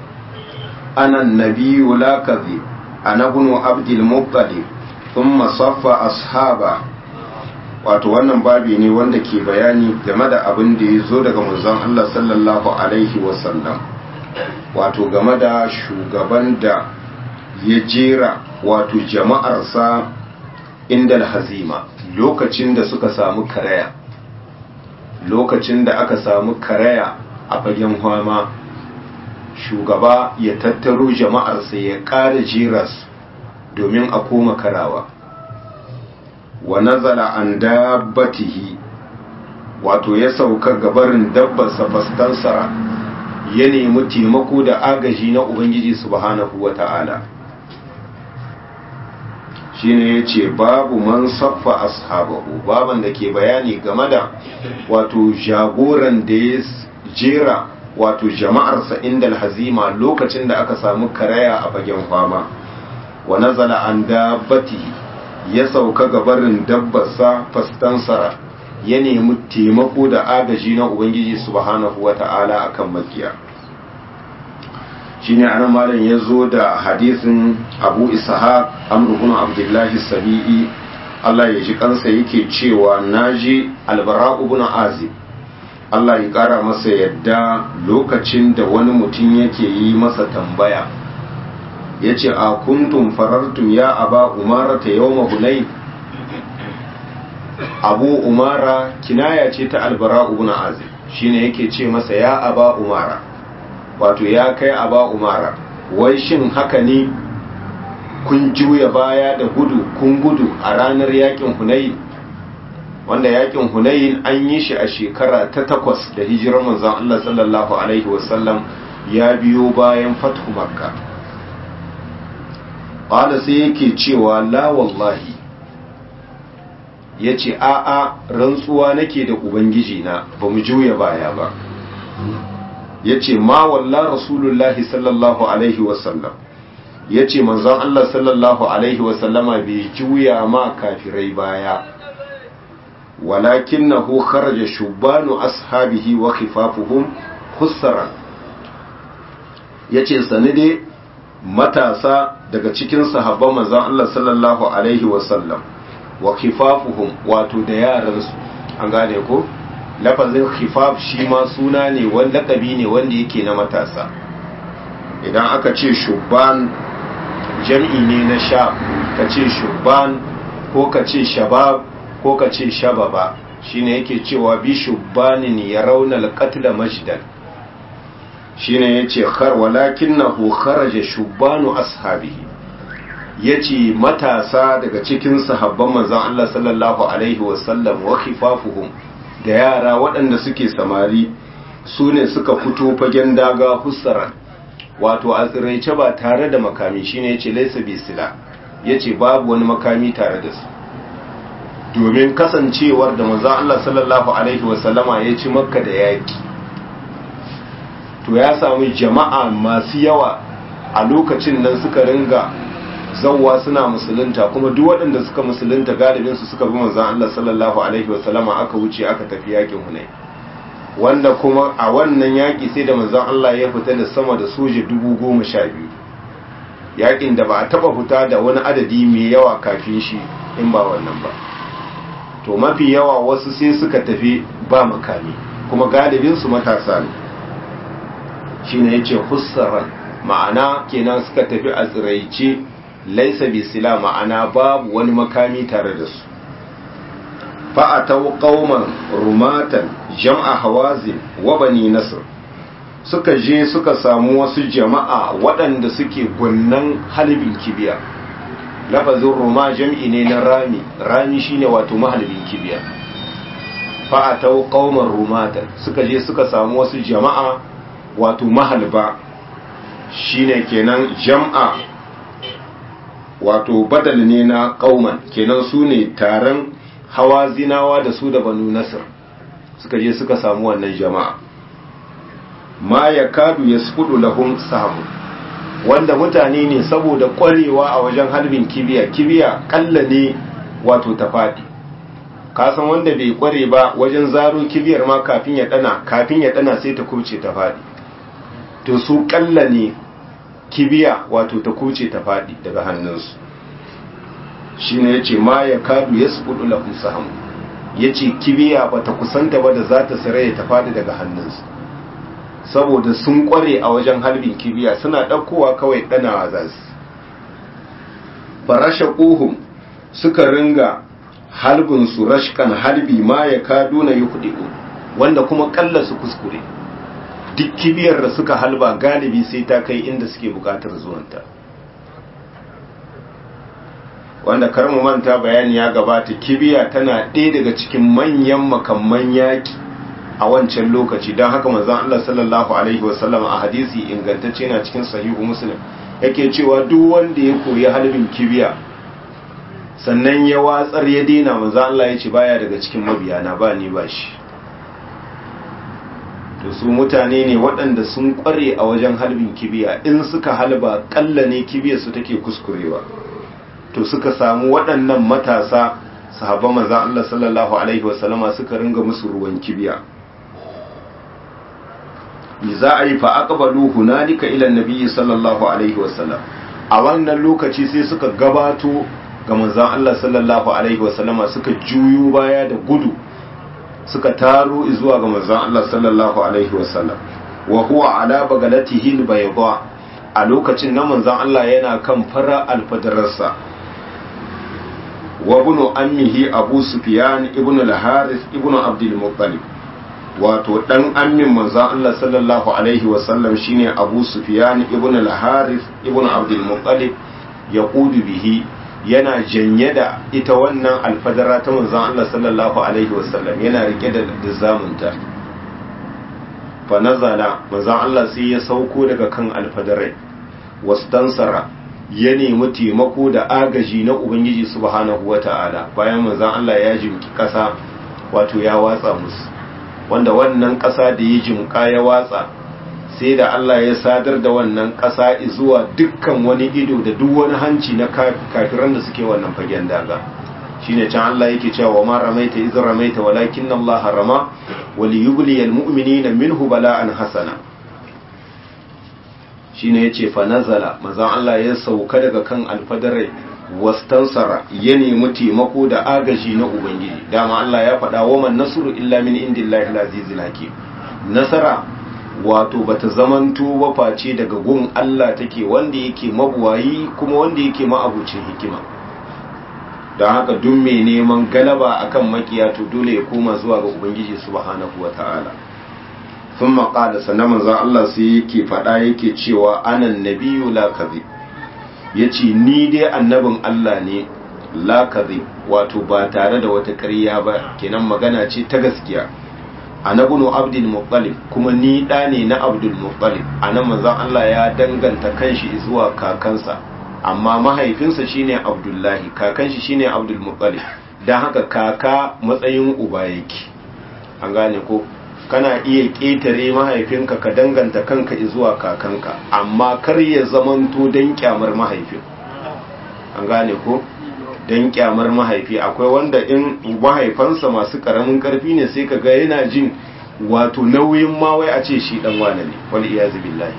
S1: أنا النبي لا كذب أنا ابن عبد المطلب ثم صف أصحابه wato wannan babi ne wanda ke bayani game da abin da ya zo daga manzon Allah sallallahu alaihi wasallam wato game da shugaban da ya jera wato jama'arsa inda hazima lokacin da suka samu karaya lokacin da aka samu karaya a fagen hama shugaba ya tattaro jama'arsa ya ƙara jiras domin a koma karawa wa nazala an dabbatihi wato ya sauka gabarin dabbarsa fastansara ya nemi taimako da agaji na ubangiji subhanahu wa ta'ala shine ya ce babu man saffa ashabahu baban da ke bayani game da wato jagoran da ya jera wato jama'arsa inda alhazima lokacin da aka samu karaya a fagen fama wa nazala an dabbatihi ya sauka gabarin dabbarsa fastansara ya nemi taimako da agaji na ubangiji subhanahu wata'ala akan makiya shine anan malam ya zo da hadisin abu ishaq amr ibn abdullahi sabi'i Allah ya ji kansa yake cewa naji albara ibn azib Allah ya kara masa yadda lokacin da wani mutum yake yi masa tambaya ya ce a kuntum farartum ya aba umara ta yau hunain abu umara kinaya ce ta albara ibn azib shine yake ce masa ya aba umara wato ya kai aba umara wai shin haka ne kun juya baya da gudu kun gudu a ranar yakin hunain wanda yakin hunain an yi shi a shekara ta takwas da hijirar manzon Allah sallallahu alaihi wasallam ya biyo bayan fathu makka ƙwada sai yake cewa la wallahi ya ce a'a rantsuwa nake da ubangiji na ba mu juya baya ba ya ce ma walla rasulullahi sallallahu alaihi wasallam ya ce manzon Allah sallallahu alaihi wasallama bai juya ma kafirai baya walakin na hu kharaja shubanu ashabihi wa khifafuhum khussaran ya ce sani dai matasa daga cikin sahabban manzon Allah sallallahu alaihi wasallam wa khifafuhum wato da yaransu an gane ko lafazin khifaf shi ma suna ne wanda lakabi ne wanda yake na matasa idan aka ce shubban jam'i ne na sha ka ce shubban ko ka ce shabab ko ka ce shababa shine yake cewa bi shubbanin ya rauna alqatla majdan shine yace khar walakinahu kharaja shubbanu ashabihi yace matasa daga cikin sahabban manzon Allah sallallahu alaihi wasallam wa khifafuhum da yara waɗanda suke samari su ne suka fito fagen daga hussaran wato a tsiraice ba tare da makami shine yace laysa bisila yace babu wani makami tare da su domin kasancewar da manzon Allah sallallahu alaihi wasallama ya ci makka da yaki to ya samu jama'a masu yawa a lokacin nan suka ringa zawwa suna musulunta kuma duk waɗanda suka musulunta galibin su suka bi manzon Allah sallallahu alaihi wasallama aka wuce aka tafi yakin Hunayn wanda kuma a wannan yaki sai da manzon Allah ya fita da sama da soja dubu goma sha biyu yakin da ba a taba fita da wani adadi mai yawa kafin shi in ba wannan ba to mafi yawa wasu sai suka tafi ba makami kuma galibin su matasa ne shine yace hussaran ma'ana kenan suka tafi a tsiraice laisa bisila ma'ana babu wani makami tare da su fa'atau qauman rumatan jam'a hawazin wa bani nasr suka je suka samu wasu jama'a waɗanda suke gwannan halibin kibiya lafazin ruma jam'i ne na rami rami shine wato mahalibin kibiya fa'atau qauman rumatan suka je suka samu wasu jama'a wato mahalba shine kenan jam'a wato badal ne na kauman kenan su ne taron hawa zinawa da su da banu nasir suka je suka samu wannan jama'a ma ya kadu ya sufudu lahun samu wanda mutane ne saboda kwarewa a wajen harbin kibiya kibiya kalla ne wato ta faɗi kasan wanda bai kware ba wajen zaro kibiyar ma kafin ya dana kafin ya dana sai ta kubce ta faɗi to su kalla ne kibiya wato ta kuce ta faɗi daga hannunsu shi ne ya ce ma ya kadu ya suɓuɗu lafin sahamu ya ce kibiya ba ta kusanta ba da za ta saraya ta faɗi daga hannunsu saboda sun ƙware a wajen harbin kibiya suna ɗaukowa kawai ɗanawa za su farasha ƙuhun suka ringa halbinsu rashkan halbi ma ya kadu na yi kuɗi wanda kuma ƙalla su kuskure duk kibiyar da suka halba galibi sai ta kai inda suke bukatar zuwanta wanda karmu manta bayani ya gabata kibiya tana ɗaya daga cikin manyan makamman yaƙi a wancan lokaci don haka manzon Allah sallallahu alaihi wasallam a hadisi ingantacce na cikin sahihu muslim yake cewa duk wanda ya koyi halbin kibiya sannan ya watsar ya daina manzon Allah ya ce baya daga cikin mabiyana ba ni ba shi to su mutane ne waɗanda sun ƙware a wajen halbin kibiya in suka halba ƙalla ne kibiyar su take kuskurewa to suka samu waɗannan matasa sahabban manzo Allah sallallahu alaihi wasallama suka ringa musu ruwan kibiya ni za a yi fa aqbalu hunalika ila nabiyyi sallallahu alaihi wasallam a wannan lokaci sai suka gabato ga manzon Allah sallallahu alaihi wasallama suka juyo baya da gudu suka taro zuwa ga manzon Allah sallallahu alaihi wasallam wa huwa ala bagalatihi albayda a lokacin nan manzon Allah yana kan fara alfadarsa wa ibnu ammihi abu sufyan ibnu al-harith ibnu abdul muttalib wato dan ammin manzon Allah sallallahu alaihi wasallam shine abu sufyan ibnu al-harith ibnu abdul muttalib yaqudu bihi yana janye da ita wannan alfadara ta manzon Allah sallallahu alaihi wasallam yana rike da zamunta fa nazala manzon Allah sai ya sauko daga kan alfadarai wastansara ya nemi taimako da agaji na ubangiji subhanahu wata'ala bayan manzon Allah ya jimki kasa wato ya watsa musu wanda wannan kasa da ya jimka ya watsa sai da Allah ya sadar da wannan ƙasa zuwa dukkan wani ido da duk wani hanci na kafiran da suke wannan fagen daga shine can Allah yake cewa wa ma ramaita iz ramaita walakin Allah harama wal yubli al mu'minina minhu bala'an hasana shine yace fa nazala manzon Allah ya sauka daga kan alfadarai wastansara ya nemi taimako da agaji na ubangiji dama Allah ya faɗa wa man nasru illa min indillahi al-azizil hakim nasara wato bata zamanto ba face daga gun Allah take wanda yake mabuwayi kuma wanda yake ma'abucin hikima don haka duk mai neman galaba akan makiya to dole ya koma zuwa ga ubangiji subhanahu wata'ala sun maƙala sannan manzon Allah sai yake faɗa yake cewa anan nabiyu la kadhib yace ni dai annabin Allah ne la kadhib wato ba tare da wata ƙarya ba kenan magana ce ta gaskiya anabunu abdul muttalib kuma ni da ne na abdul muttalib anan manzon Allah ya danganta kanshi zuwa kakansa amma mahaifinsa shine abdullahi kakan shi shine abdul muttalib dan haka kaka matsayin uba yake an gane ko kana iya ƙetare mahaifinka ka danganta kanka zuwa kakanka amma kar ya zamanto don kyamar mahaifin an gane ko don kyamar mahaifi akwai wanda in mahaifansa masu ƙaramin ƙarfi ne sai ka ga yana jin wato nauyin ma wai a ce shi dan wane ne wal iyazu billahi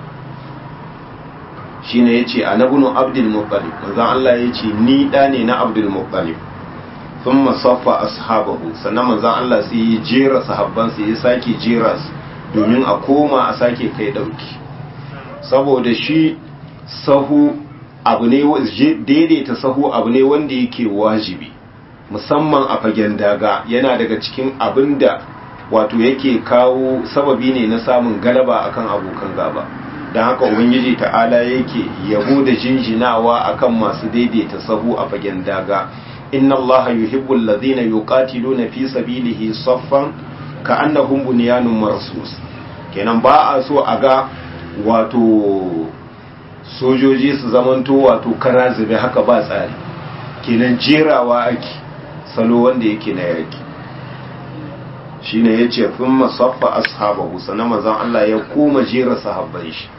S1: shine yace anabnu abdul muttalib manzon Allah yace ni da ne na abdul muttalib thumma saffa ashabahu sannan manzon Allah sai ya jera sahabban sai ya sake jera su domin a koma a sake kai dauki saboda shi sahu abu ne daidaita sahu abu ne wanda yake wajibi musamman a fagen daga yana daga cikin abinda wato yake kawo sababi ne na samun galaba akan abokan gaba don haka ubangiji ta'ala yake yabo da jinjinawa akan masu daidaita sahu a fagen daga inna allaha yuhibbu alladhina yuqatiluna fi sabilihi saffan ka'annahum bunyanun marsus kenan ba a so a ga wato sojoji su zamanto wato kara zube haka ba tsari kenan jerawa ake salo wanda yake na yaki shine yace thumma saffa ashabahu sanan manzon Allah ya koma jera sahabban shi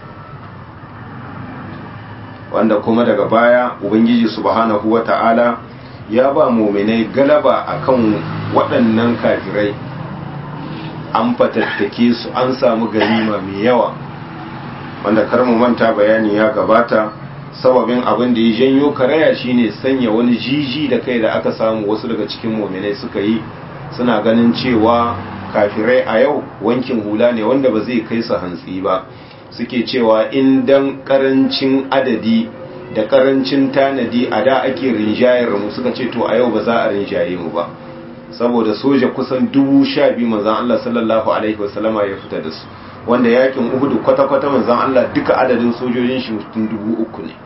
S1: wanda kuma daga baya ubangiji subhanahu wata'ala ya ba mu'minai galaba akan waɗannan kafirai an fatattake su an samu ganima mai yawa wanda kar mu manta bayani ya gabata sababin abin da ya janyo karaya shine sanya wani jiji da kai da aka samu wasu daga cikin mu'minai suka yi suna ganin cewa kafirai a yau wankin hula ne wanda ba zai kai su hantsi ba suke cewa in dan karancin adadi da karancin tanadi a da ake rinjayar mu suka ce to a yau ba za a rinjaye mu ba saboda soja kusan dubu sha biyu manzan Allah sallallahu alaihi wasallama ya fita da su wanda yakin uhudu kwata-kwata manzan Allah duka adadin sojojin shi mutum dubu uku ne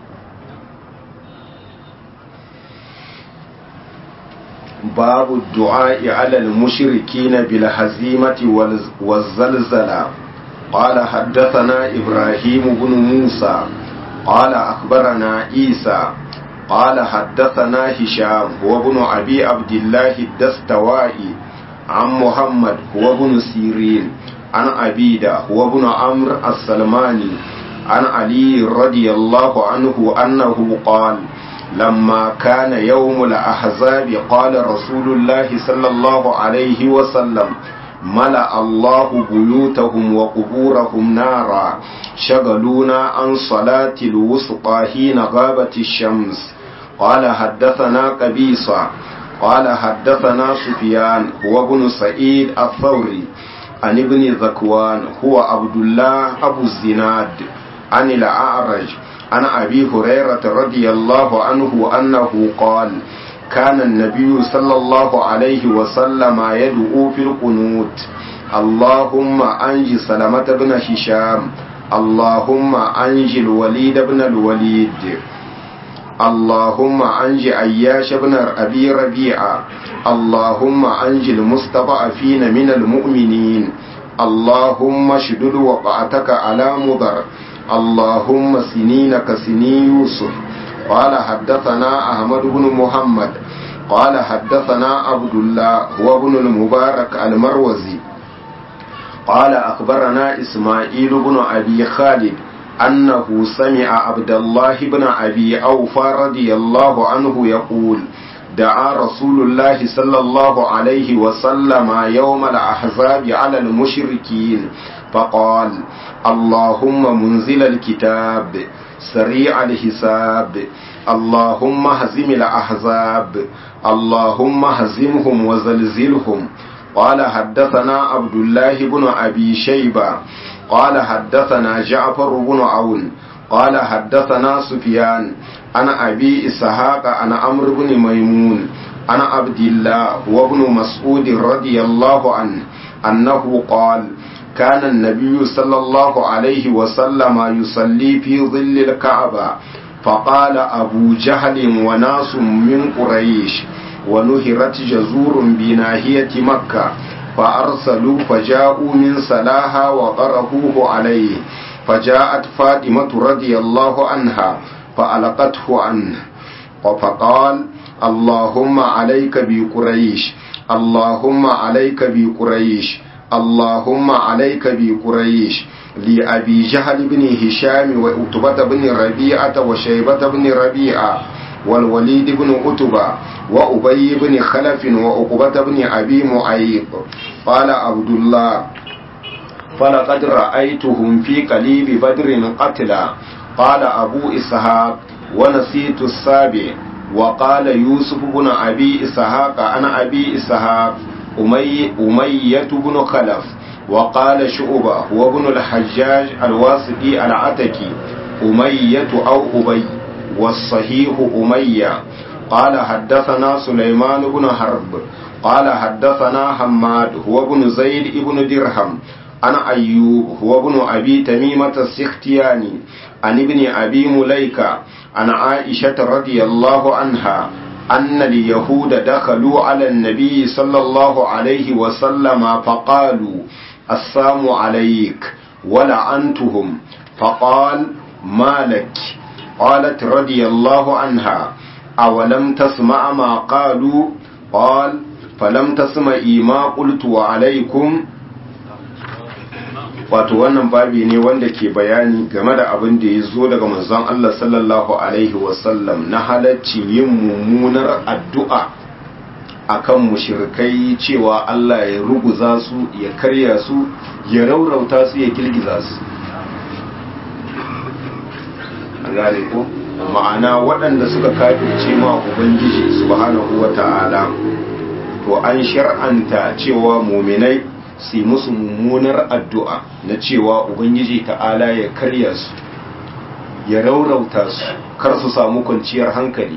S1: babu du'a'i alal mushrikina bil hazimati wal zalzala qala haddathana ibrahim ibn musa qala akhbarana isa قال حدثنا هشام هو ابن أبي عبد الله الدستوائي عن محمد هو ابن سيرين عن أبيدة هو ابن عمرو السلماني عن علي رضي الله عنه أنه قال لما كان يوم الأحزاب قال رسول الله صلى الله عليه وسلم ملأ الله بيوتهم وقبورهم نارا شغلونا عن صلاة الوسطى حين غابت الشمس قال حدثنا قبيصة قال حدثنا سفيان هو ابن سعيد الثوري عن ابن ذكوان هو عبد الله أبو الزناد عن الأعرج عن أبي هريرة رضي الله عنه أنه قال كان النبي صلى الله عليه وسلم يدعو في القنوت اللهم أنج سلمة بن هشام اللهم أنج الوليد بن الوليد اللهم أنج أياش بن أبي ربيعة اللهم أنج المستضعفين من المؤمنين اللهم شدد وقعتك على مضر اللهم سنين كسني يوسف قال حدثنا أحمد بن محمد قال حدثنا عبد الله هو ابن المبارك المروزي قال أخبرنا إسماعيل بن أبي خالد أنه سمع عبد الله بن أبي أوفى رضي الله عنه يقول دعا رسول الله صلى الله عليه وسلم يوم الأحزاب على المشركين فقال اللهم منزل الكتاب سريع الحساب اللهم هزم الأحزاب اللهم هزمهم وزلزلهم قال حدثنا عبد الله بن أبي شيبة قال حدثنا جعفر بن عون قال حدثنا سفيان عن أبي إسحاق عن عمرو بن ميمون عن عبد الله وابن مسعود رضي الله عنه أنه قال كان النبي صلى الله عليه وسلم يصلي في ظل الكعبة فقال أبو جهل وناس من قريش ونهرت جزور بناهية مكة فأرسلوا فجاءوا من سلاها وقرهوه عليه فجاءت فاطمة رضي الله عنها فألقته عنه فقال اللهم عليك بقريش اللهم عليك بقريش اللهم عليك بقريش لأبي جهل بن هشام وعتبة بن ربيعة وشيبة بن ربيعة والوليد بن عتبة وأبي بن خلف وعقبة بن أبي معيط قال عبد الله فلقد رأيتهم في قليب بدر قتلا قال أبو إسحاق ونسيت السابع وقال يوسف بن أبي إسحاق أنا أبي إسحاق أمي أمية بن خلف وقال شعبة هو ابن الحجاج الواسطي العتكي أمية أو أبي والصحيح أمية قال حدثنا سليمان بن حرب قال حدثنا حماد هو ابن زيد ابن درهم عن أيوب هو ابن أبي تميمة السختياني عن ابن أبي مليكة عن عائشة رضي الله عنها أن اليهود دخلوا على النبي صلى الله عليه وسلم فقالوا السلام عليك ولعنتهم فقال ما لك قالت رضي الله عنها أولم تسمع ما قالوا قال فلم تسمعي ما قلت وعليكم wato wannan babi ne wanda ke bayani game da abin da ya zo daga manzon Allah sallallahu alaihi wasallam na halaccin yin mummunar addu'a akan mushrikai cewa Allah ya ruguza su ya karya su ya raurauta su ya girgiza su an gane ko ma'ana waɗanda suka kafirce ma ubangiji subhanahu wata'ala to an shar'anta cewa muminai su musu mummunar addu'a na cewa ubangiji ta'ala ya karya su ya raurauta su kar su samu kwanciyar hankali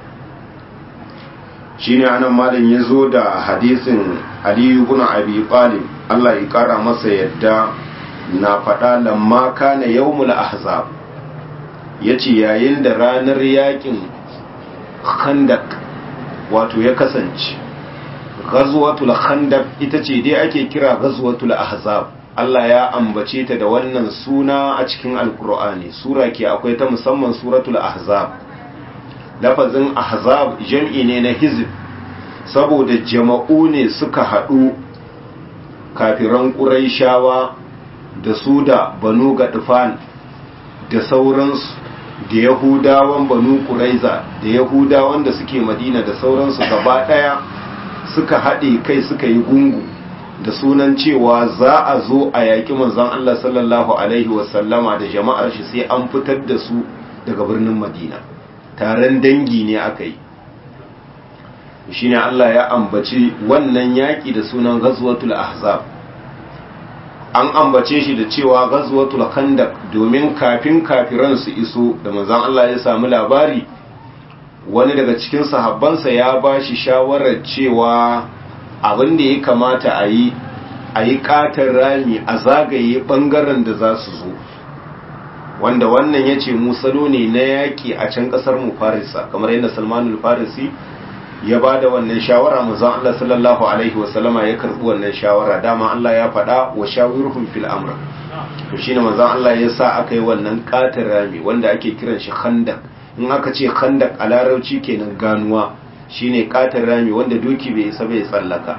S1: shine anan malam ya zo da hadisin aliyu bin abi talib Allah ya kara masa yadda na faɗa lamma kana yawmul ahzab yace yayin da ranar yakin khandak wato ya kasance ghazwatul khandaq ita ce dai ake kira ghazwatul ahzab Allah ya ambace ta da wannan suna a cikin alkur'ani sura ke akwai ta musamman suratul ahzab lafazin ahzab jam'i ne na hizb saboda jama'u ne suka haɗu kafiran ƙuraishawa da su da banu gadfan da sauransu da yahudawan banu ƙuraiza da yahudawan da suke madina da sauransu gaba ɗaya suka haɗe kai suka yi gungu da sunan cewa za a zo a yaƙi manzon Allah sallallahu alaihi wasallama da jama'ar shi sai an fitar da su daga birnin madina taron dangi ne aka yi shi ne Allah ya ambaci wannan yaƙi da sunan ghazwatul ahzab an ambace shi da cewa ghazwatul khandaq domin kafin kafiran su iso da manzon Allah ya samu labari wani daga cikin sahabbansa ya ba shi shawarar cewa abin da ya kamata a yi a yi katon rami a zagaye bangaren da za su zo wanda wannan ya ce musalo ne na yaƙi a can ƙasar mu farisa kamar yadda salmanul farisi ya ba da wannan shawara manzon Allah sallallahu alaihi wasallama ya karɓi wannan shawara dama Allah ya faɗa wa shawirhum fil amr to shine manzon Allah ya sa aka yi wannan katon rami wanda ake kiran shi khandak in aka ce khandak a larabci kenan ganuwa shine katon rami wanda doki bai isa bai tsallaka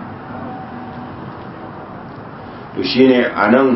S1: to shine anan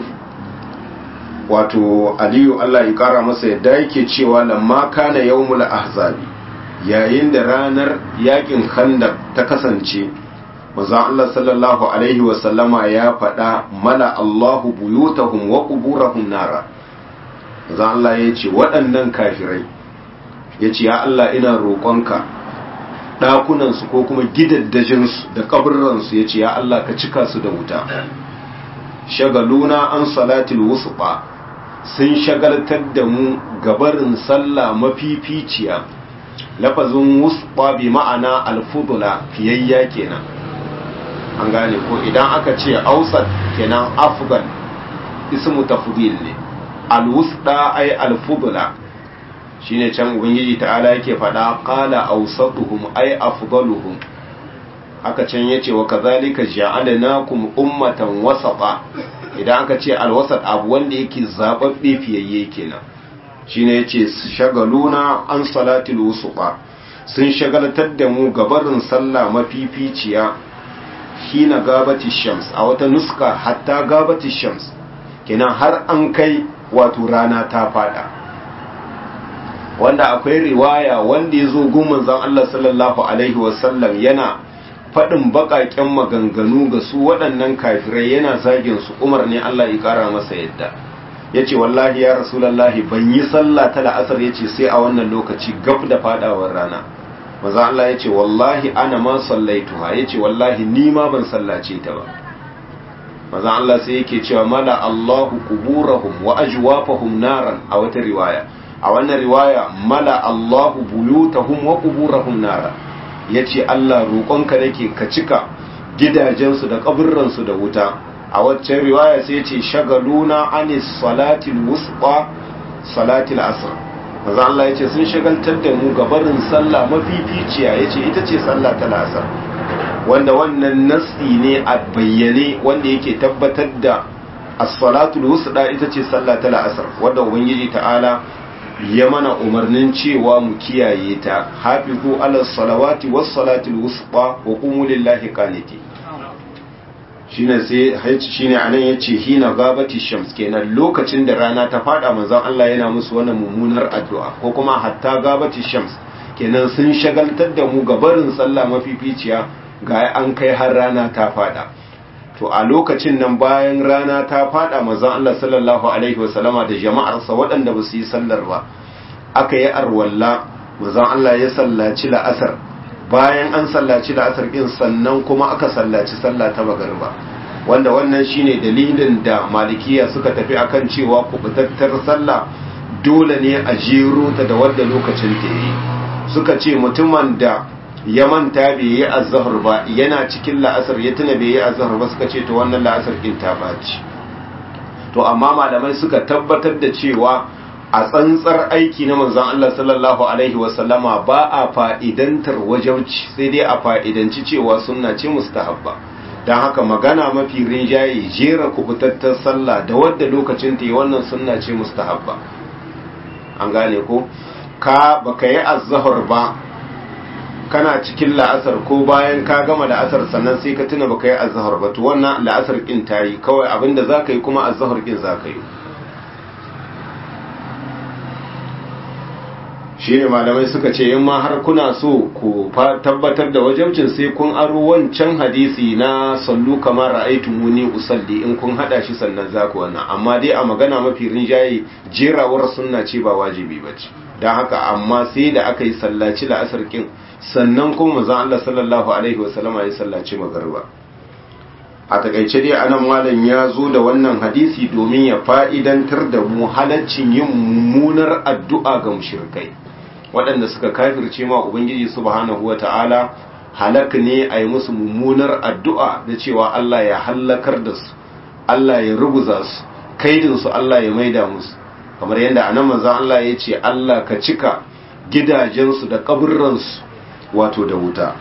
S1: wato aliyu Allah ya kara masa yadda yake cewa lamma kana yawmul ahzabi yayin da ranar yakin khandak ta kasance manzo Allah sallallahu alaihi wa sallama ya faɗa mala Allahu buyutahum wa quburahum nara manzo Allah ya ce waɗannan kafirai ya ce ya Allah ina roƙonka ɗakunansu ko kuma gidaddajinsu da ƙabiransu ya ce ya Allah ka cika su da wuta shagaluna an salatil wusqa sun shagaltar da mu gabarin sallah mafificiya lafazin wusqa bi ma'ana alfudula fiyayya kenan an gane ko idan aka ce ausat kenan afgan ismu tafdil ne alwusda ay alfudula shine can ubangiji ta'ala yake faɗa qala awsatuhum ay afdaluhum haka can yace wa kadhalika ja'alnakum ummatan wasata idan aka ce alwasat abu wanda yake zababbe fiyayye kenan shine yace shagaluna an salatil wusuqa sun shagaltar da mu gabarin sallah mafificiya hina gabati shams a wata nuska hatta gabati shams kenan har an kai wato rana ta fada wanda akwai riwaya wanda ya zo gun zan Allah sallallahu alaihi wasallam yana faɗin baƙaƙen maganganu ga su waɗannan kafirai yana zagin su umar ne Allah ya ƙara masa yadda ya ce wallahi ya rasulallahi ban yi sallah ta la'asar ya ce sai a wannan lokaci gab da fadawar rana maza Allah ya ce wallahi ana ma sallaituha ya ce wallahi ni ma ban sallace ta ba maza Allah sai yake cewa mala Allahu kuburahum wa ajwafahum naran a wata riwaya a wannan riwaya mala Allahu buyutahum wa kuburahum naran yace Allah roƙonka nake ka cika gidajensu da kaburransu da wuta a waccan riwaya sai yace shagaluna anis salatil wusqa salatil asr maza Allah yace sun shagaltar da mu gabarin sallah mafificiya yace ita ce sallah ta asr wanda wannan nasi ne a bayyane wanda yake tabbatar da as-salatul wusta ita ce sallah ta la'asar wanda ubangiji ta'ala ya mana umarnin cewa mu kiyaye ta hafizu ala salawati was salatul wusta wa qumu lillahi qaniti shine sai shine anan yace hina gabati shams kenan lokacin da rana ta fada manzon Allah yana musu wannan mummunar addu'a ko kuma hatta gabati shams kenan sun shagaltar da mu gabarin sallah mafificiya ga an kai har rana ta fada to a lokacin nan bayan rana ta fada manzon Allah sallallahu alaihi wasallama da jama'arsa waɗanda ba su yi sallar ba aka yi arwalla manzon Allah ya sallaci la'asar bayan an sallaci la'asar din sannan kuma aka sallaci sallah ta magariba wanda wannan shine dalilin da malikiya suka tafi akan cewa kubutattar sallah dole ne a jero ta da wadda lokacin ta yi suka ce mutumin da ya manta bai yi azhar ba yana cikin la'asar ya tuna bai yi azhar ba suka ce to wannan la'asar din ta baci to amma malamai suka tabbatar da cewa a tsantsar aiki na manzon Allah sallallahu alaihi wasallama ba a fa'idantar wajauci sai dai a fa'idanci cewa sunna ce mustahabba don haka magana mafi rinjaye jera kubutattar sallah da wadda lokacin ta yi wannan sunna ce mustahabba an gane ko ka baka yi azhar ba kana cikin la'asar ko bayan ka gama la'asar sannan sai ka tuna baka yi azhar ba to wannan la'asar kin tayi kawai abinda zaka yi kuma azhar kin zaka yi shine malamai suka ce in ma har kuna so ku tabbatar da wajabcin sai kun aro wancan hadisi na sallu kamar ra'aytumuni usalli in kun hada shi sannan zaku wannan amma dai a magana mafi rinjaye jerawar sunna ce ba wajibi bace dan haka amma sai da aka yi sallaci la'asar kin sannan kuma manzon Allah sallallahu alaihi wasallama ya sallaci magariba a takaice dai anan malam ya zo da wannan hadisi domin ya fa'idantar da mu halaccin yin mummunar addu'a ga mushrikai waɗanda suka kafirce ma ubangiji subhanahu wata'ala halak ne a yi musu mummunar addu'a da cewa Allah ya hallakar da su Allah ya ruguza su kaidin su Allah ya maida musu kamar yadda anan manzon Allah ya ce Allah ka cika gidajensu da kaburransu wato da wuta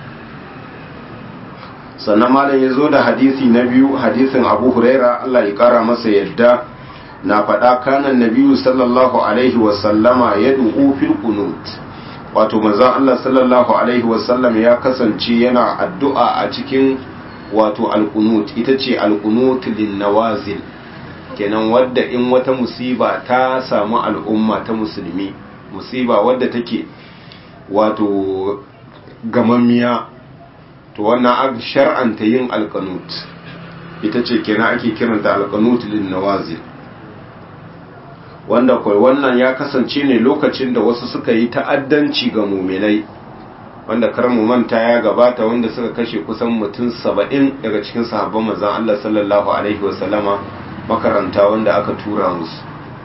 S1: sannan malam ya zo da hadisi na biyu hadisin abu huraira Allah ya kara masa yadda na faɗa kanan nabiyu sallallahu alaihi wasallama ya du'u fil qunut wato manzon Allah sallallahu alaihi wasallam ya kasance yana addu'a a cikin wato alqunut ita ce alqunut lin nawazil kenan wadda in wata musiba ta samu al'umma ta musulmi musiba wadda take wato gamammiya to wannan shar'anta yin alqanut ita ce kenan ake kiranta alqanut lin nawazil wanda kwai wannan ya kasance ne lokacin da wasu suka yi ta'addanci ga muminai wanda kar mu manta ya gabata wanda suka kashe kusan mutum saba'in daga cikin sahabban manzon Allah sallallahu alaihi wasallama makaranta wanda aka tura musu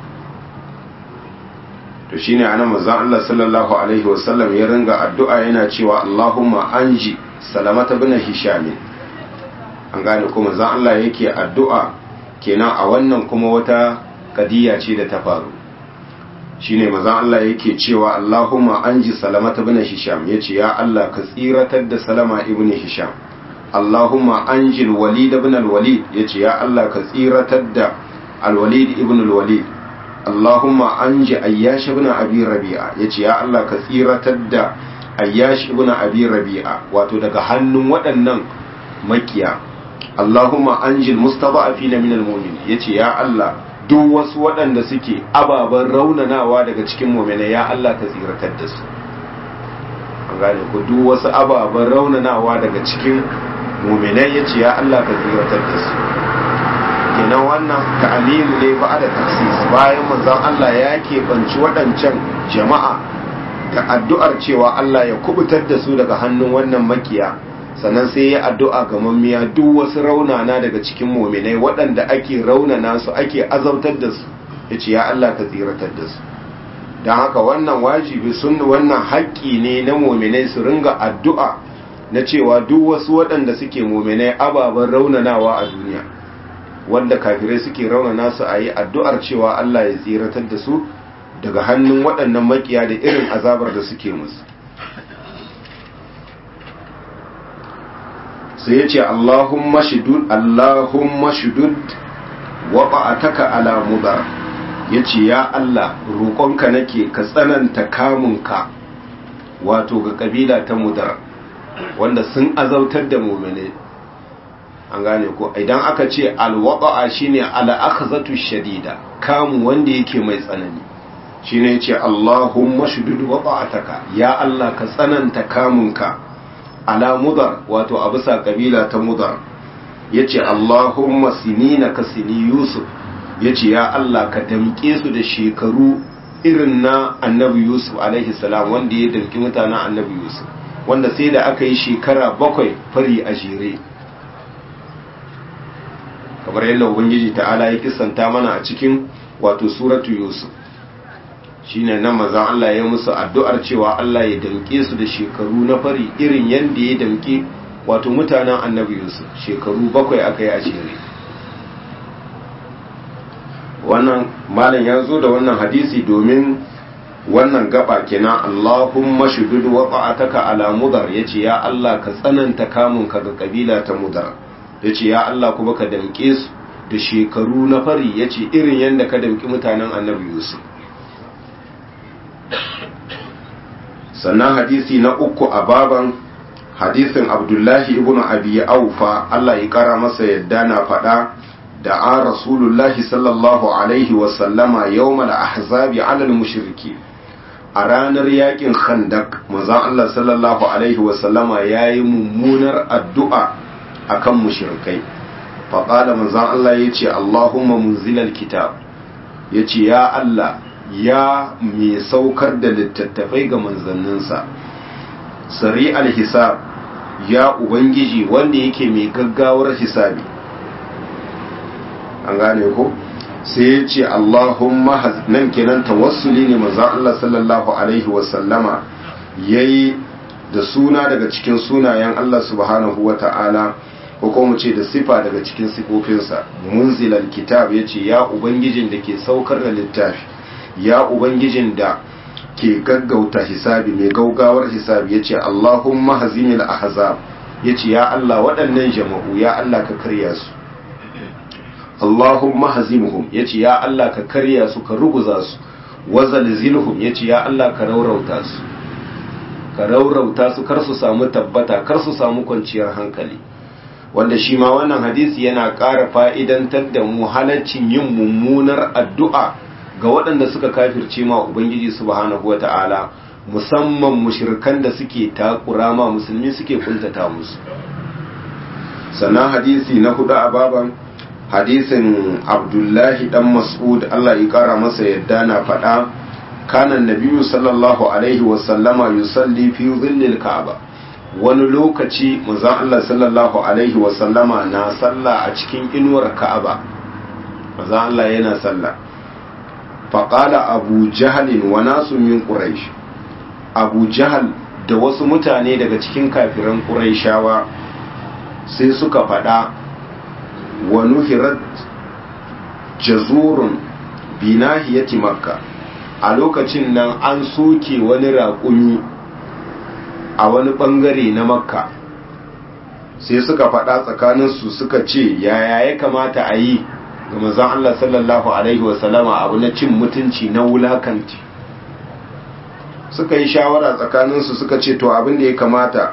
S1: to shine anan manzon Allah sallallahu alaihi wasallam ya ringa addu'a yana cewa Allahumma anji salamata bin hisham an gane kuma manzon Allah yake addu'a kenan a wannan kuma wata kadiya ce da ta faru shine mazan Allah yake cewa Allahumma anji salamata ibn hisham yace ya Allah ka tsiratar da salama ibn hisham Allahumma anji al-walid ibn al-walid yace ya Allah ka tsiratar da al-walid ibn al-walid Allahumma anji ayyash ibn abi rabi'a yace ya Allah ka tsiratar da ayyash ibn abi rabi'a wato daga hannun waɗannan makiya Allahumma anjil mustada'afina minal mu'min yace ya Allah duk wasu waɗanda suke ababen raunanawa daga cikin mu'mina ya Allah ka tsiratar da su an gane ku duk wasu ababen raunanawa daga cikin mu'minai yace ya Allah ka tsiratar da su kenan wannan ta'alimu ne ba da taksis bayan manzon Allah ya keɓanci waɗancan jama'a da addu'ar cewa Allah ya kubutar da su daga hannun wannan makiya sannan sai ya addu'a ga mammiya duk wasu raunana daga cikin muminai waɗanda ake raunana su ake azautar da su ya ce ya Allah ka tsiratar da su don haka wannan wajibi sun wannan haƙƙi ne na muminai su ringa addu'a na cewa duk wasu waɗanda suke muminai ababen raunanawa a duniya wanda kafirai suke raunana su a yi addu'ar cewa Allah ya tsiratar da su daga hannun waɗannan makiya da irin azabar da suke musu sai ya ce Allahumma shidud Allahumma shidud wa ba'ataka ala mudar ya ce ya Allah roƙonka nake ka tsananta kamunka wato ga ƙabila ta mudar wanda sun azautar da mumine an gane ko idan aka ce alwaƙa'a shine al'akhzatu shadida kamu wanda yake mai tsanani shine yace Allahumma shudud waqa'ataka ya Allah ka tsananta kamunka ala mudar wato a bisa kabila ta mudar yace Allahumma sinina ka sini Yusuf yace ya Allah ka damke su da shekaru irin na Annabi Yusuf alaihi salam wanda ya damki mutanen Annabi Yusuf wanda sai da aka yi shekara bakwai fari a jere kamar yadda ubangiji ta'ala ya kisanta mana a cikin wato suratu yusuf shine nan mazan Allah ya musu addu'ar cewa Allah ya damke su da shekaru na fari irin yadda ya damke wato mutanen annabi yusuf shekaru bakwai aka yi a jere wannan malam ya zo da wannan hadisi domin wannan gaba kenan Allahumma shudud waqa'ataka ala mudar yace ya Allah ka tsananta kamun ka ga kabila ta mudar yace ya Allah kuma ka damke su da shekaru na fari yace irin yanda ka damki mutanen Annabi Yusuf sannan hadisi na uku a baban hadisin Abdullahi ibn Abi Aufa Allah ya kara masa yadda na faɗa da an Rasulullahi sallallahu alaihi wasallama yawmal ahzabi ala al-mushriki a ranar yakin khandak manzon Allah sallallahu alaihi wasallama yayi mummunar addu'a akan mushrikai fa qala manzon Allah yace Allahumma munzilal kitab yace ya Allah ya mai saukar da littattafai ga manzanninsa sari al-hisab ya ubangiji wanda yake mai gaggawar hisabi an gane ko sai ya ce Allahumma nan kenan tawassuli ne manzo Allah sallallahu alaihi wasallama yayi da suna daga cikin sunayen Allah subhanahu wata'ala ko kuma ce da sifa daga cikin sifofinsa munzilal kitab yace ya ubangijin da ke saukar da littafi ya ubangijin da ke gaggauta hisabi mai gaugawar hisabi yace Allahumma hazimil ahzab yace ya Allah waɗannan jama'u ya Allah ka karya su Allahumma hazimuhum yace ya Allah ka karya su ka ruguza su wazalzilhum yace ya Allah ka raurauta su ka raurauta su kar su samu tabbata kar su samu kwanciyar hankali wanda shi ma wannan hadisi yana ƙara fa'idantar da mu halaccin yin mummunar addu'a ga waɗanda suka kafirce ma ubangiji subhanahu wata'ala musamman mushrikan da suke takura ma musulmi suke kuntata musu sannan hadisi na hudu a baban hadisin abdullahi dan mas'ud Allah ya kara masa yadda na faɗa kanan nabiyu sallallahu alaihi wasallama yusalli fi zillil ka'aba wani lokaci manzon Allah sallallahu alaihi wasallama na sallah a cikin inuwar ka'aba manzon Allah yana sallah faqala abu jahl wa nasu min quraish abu jahl da wasu mutane daga cikin kafiran quraishawa sai suka faɗa wa nuhirat jazurun binahiyati makka a lokacin nan an soke wani raƙumi a wani ɓangare na makka sai suka faɗa tsakaninsu suka ce yaya ya kamata a yi ga mazan Allah sallallahu Alaihi wasallama abu na cin mutunci na wulakanci suka yi shawara tsakaninsu suka ce to abin da ya kamata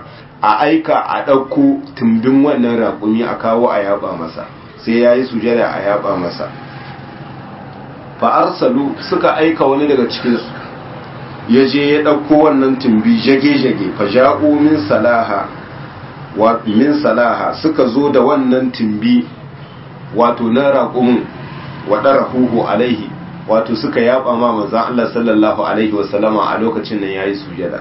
S1: a aika a ɗauko tumbin wannan raƙumi a kawo a yaba masa sai ya yi sujada a yaba masa fa'arsalu suka aika wani daga cikinsu ya je ya ɗauko wannan tumbi jage-jage faja'u min salaha min salaha suka zo da wannan tumbi wato na raƙumin waɗara huhu alaihi wato suka yaba ma manzan Allah sallallahu alaihi wasallama a lokacin nan ya yi sujada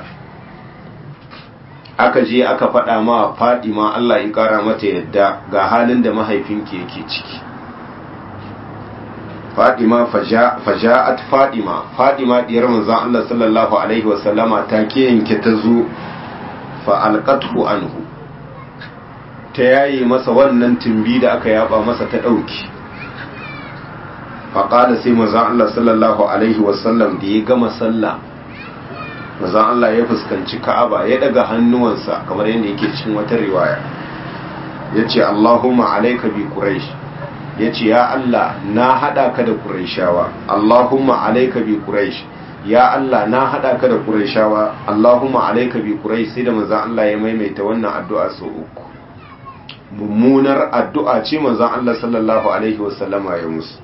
S1: aka je aka faɗa ma fadima Allah in ƙara mata yadda ga halin da mahaifinki yake ciki fadima faja'at fadima fadima diyar manzon Allah sallallahu alaihi wasallama ta ke yanke ta zo fa alqathu anhu ta yayi masa wannan tumbi da aka yaba masa ta dauki fa qala sai manzon Allah sallallahu alaihi wasallam da ya gama sallah manzon Allah ya fuskanci Ka'aba ya daga hannuwansa kamar yadda yake cikin wata riwaya yace Allahumma alayka bi quraish ya ce ya Allah na haɗa ka da ƙuraishawa Allahumma alaika bi ƙuraish ya Allah na haɗa ka da ƙuraishawa Allahumma alaika bi ƙuraish sai da manzan Allah ya maimaita wannan addu'a sau uku mummunar addu'a ce manzan Allah sallallahu alaihi wasallama ya musu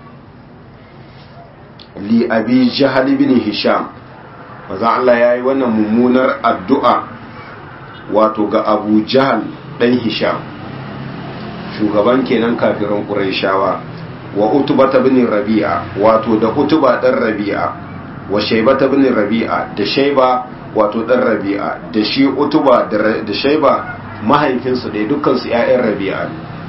S1: li abi jahal ibn hisham manzan Allah ya yi wannan mummunar addu'a wato ga abu jahal ɗan hisham shugaban kenan kafirin Qurayshawa wa Utba bin Rabi'a wato da Utba dan Rabi'a wa Shayba bin Rabi'a da Shayba wato dan Rabi'a da shi Utba da Shayba mahaifinsu da dukkan su ƴaƴan Rabi'a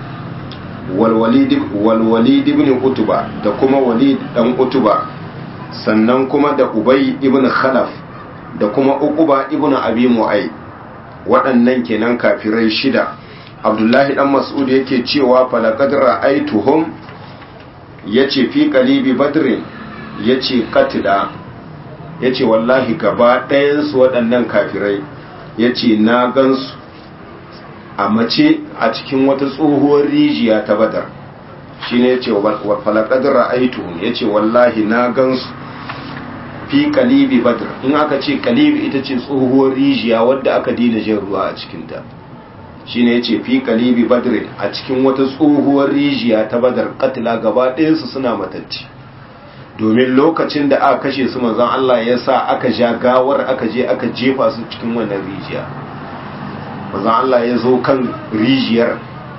S1: wal Walid wal Walid ibn Utba da kuma Walid dan Utba sannan kuma da Ubay ibn Khalaf da kuma Uqba ibn Abi Mu'ay waɗannan kenan kafirai shida abdullahi dan mas'ud yake cewa falaqad ra'aytuhum yace fi qalibi badrin yace qatida yace wallahi gaba ɗayan su waɗannan kafirai yace na gansu a mace a cikin wata tsohuwar rijiya ta badar shine yace wa falaqad ra'aytuhum yace wallahi na gansu fi qalibi badr in aka ce qalibi ita ce tsohuwar rijiya wadda aka dina jin ruwa a cikin ta shine yace fi kalibi badr a cikin wata tsohuwar rijiya ta badar katila gaba ɗayansu suna matacci domin lokacin da aka kashe su manzon Allah ya sa aka ja gawar aka je aka jefa su cikin wannan rijiya manzon Allah ya zo kan rijiyar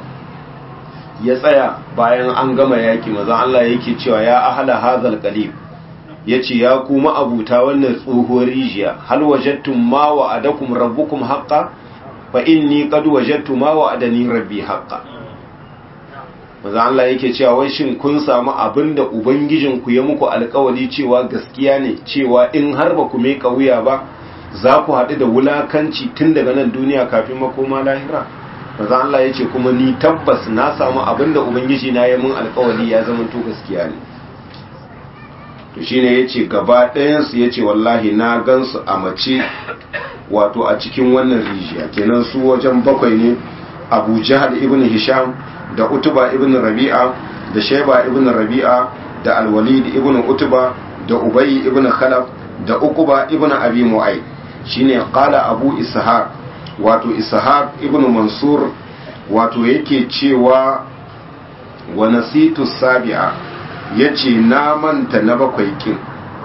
S1: ya tsaya bayan an gama yaki manzon Allah yake cewa ya ahala hazal qalib yace ya kuma abuta wannan tsohuwar rijiya hal wajadtum ma wa'adakum rabbukum haqqan fa inni qad wajadtu ma wa'adani rabbi haqqan manzo Allah yake cewa wai shin kun samu abinda ubangijin ku ya muku alƙawari cewa gaskiya ne cewa in har ba ku mai wuya ba za ku haɗu da wulakanci tun daga nan duniya kafin makoma lahira manzo Allah yace kuma ni tabbas na samu abinda ubangiji na ya mun alƙawari ya zama to gaskiya ne to shine yace gaba ɗayan su yace wallahi na gansu a mace wato a cikin wannan rijiya kenan su wajen bakwai ne abu jahal ibn hisham da utuba ibn rabi'a da shaiba ibn rabi'a da alwalid ibn utuba da ubay ibn khalaf da uquba ibn abi mu'ay shine qala abu ishaq wato ishaq ibn mansur wato yake cewa wa nasitu sabi'a yace na manta na bakwai kin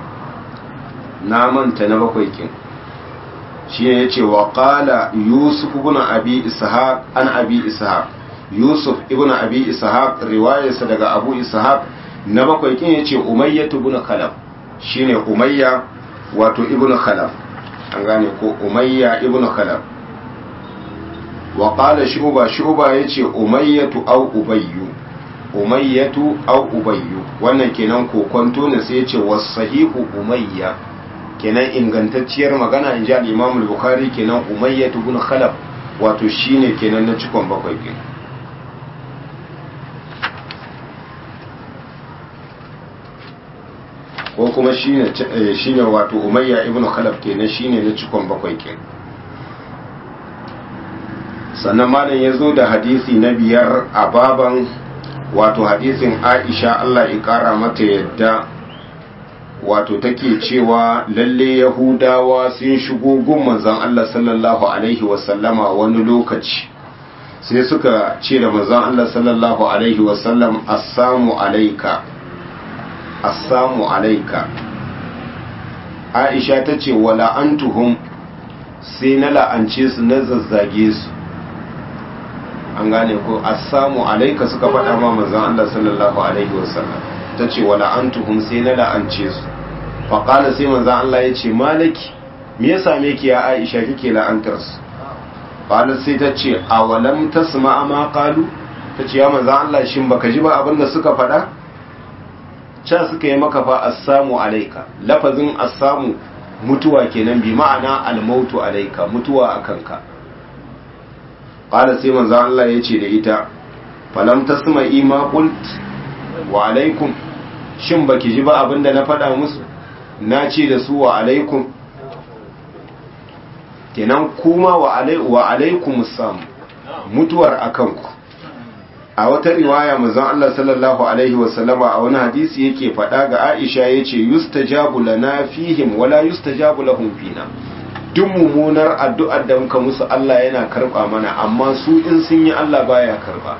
S1: na manta na bakwai kin shi ne ya ce wa ƙala yusuf ibn abi ishaq an abi ishaq yusuf ibn abi ishaq riwayarsa daga abu ishaq na bakwai kin ya ce umayya ibn khalaf shi ne umayya wato ibn khalaf an gane ko umayya ibn khalaf wa ƙala shuba shuba ya ce umayyatu au ubayyu umayyatu au ubayyu wannan kenan kokonto ne sai ya ce wasahihu umayya kenan ingantacciyar magana in ji al-imam al-bukhari kenan umayyah ibn khalaf wato shine kenan na cikon bakwai ke ko kuma shine shine wato umayya ibn khalaf kenan shine na cikon bakwai ke sannan malam ya zo da hadisi na biyar a baban wato hadisin aisha Allah ya kara mata yadda wato take cewa lalle yahudawa sun shigo gun manzon Allah sallallahu alaihi wasallama wani lokaci sai suka ce da manzon Allah sallallahu alaihi wasallam assamu alaika assamu alaika Aisha ta ce wala antuhum sai na la'ance su na zazzage su an gane ko assamu alaika suka faɗa ma manzon Allah sallallahu alaihi wasallam ta ce wala antuhum sai na la'ance su faƙala sai manzon Allah ya ce malaki me ya same ki ya Aisha kike la'antar su qala sai ta ce awalam tasma ma qalu ta ce ya manzon Allah shin baka ji ba abin da suka faɗa ca suka yi maka fa assamu alaika lafazin assamu mutuwa kenan bi ma'ana almautu alaika mutuwa akan ka qala sai manzo Allah ya ce da ita falam tasma'i ma qult wa alaikum shin baki ji ba abinda na faɗa musu na ce da su wa alaikum kenan kuma wa alai wa alaikum sam mutuwar akan ku a wata riwaya manzon Allah sallallahu alaihi wasallama a wani hadisi yake faɗa ga Aisha yace yustajabu lana fihim wala yustajabu lahum fina duk mummunar addu'ar da muka musu Allah yana karba mana amma su in sun yi Allah baya karba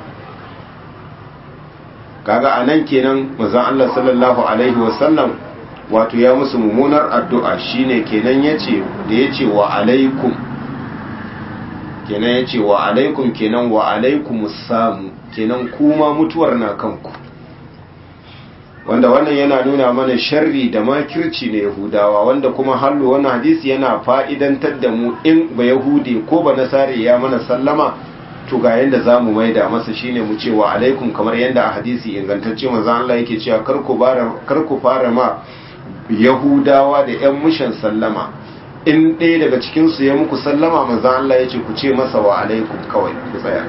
S1: kaga anan kenan manzon Allah sallallahu alaihi wasallam wato ya musu mummunar addu'a shine kenan yace da yace wa alaikum kenan yace wa alaikum kenan wa alaikumus samu kenan kuma mutuwar na kanku wanda wannan yana nuna mana sharri da makirci na yahudawa wanda kuma hallu wannan hadisi yana fa'idantar da mu in ba yahudi ko ba nasari ya mana sallama to ga yanda zamu maida masa shine mu ce wa alaikum kamar yanda a hadisi ingantacce manzo Allah yake cewa kar ku bara kar ku fara ma yahudawa da yan mushan sallama in ɗaya daga cikin su ya muku sallama manzo Allah yace ku ce masa wa alaikum kawai ku tsaya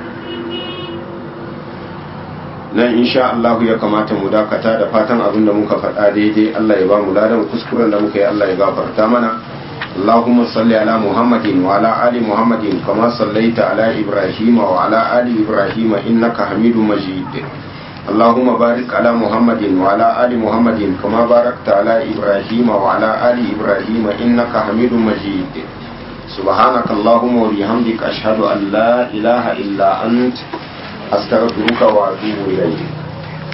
S1: nan insha Allah ya kamata mu dakata da fatan abin da muka faɗa daidai Allah ya ba mu ladan kuskuren da muka yi Allah ya gafarta mana اللهم صل على محمد وعلى آل محمد كما صليت على إبراهيم وعلى آل إبراهيم إنك حميد مجيد اللهم بارك على محمد وعلى آل محمد كما باركت على إبراهيم وعلى آل إبراهيم إنك حميد مجيد سبحانك اللهم وبحمدك أشهد أن لا إله إلا أنت أستغفرك وأتوب إليك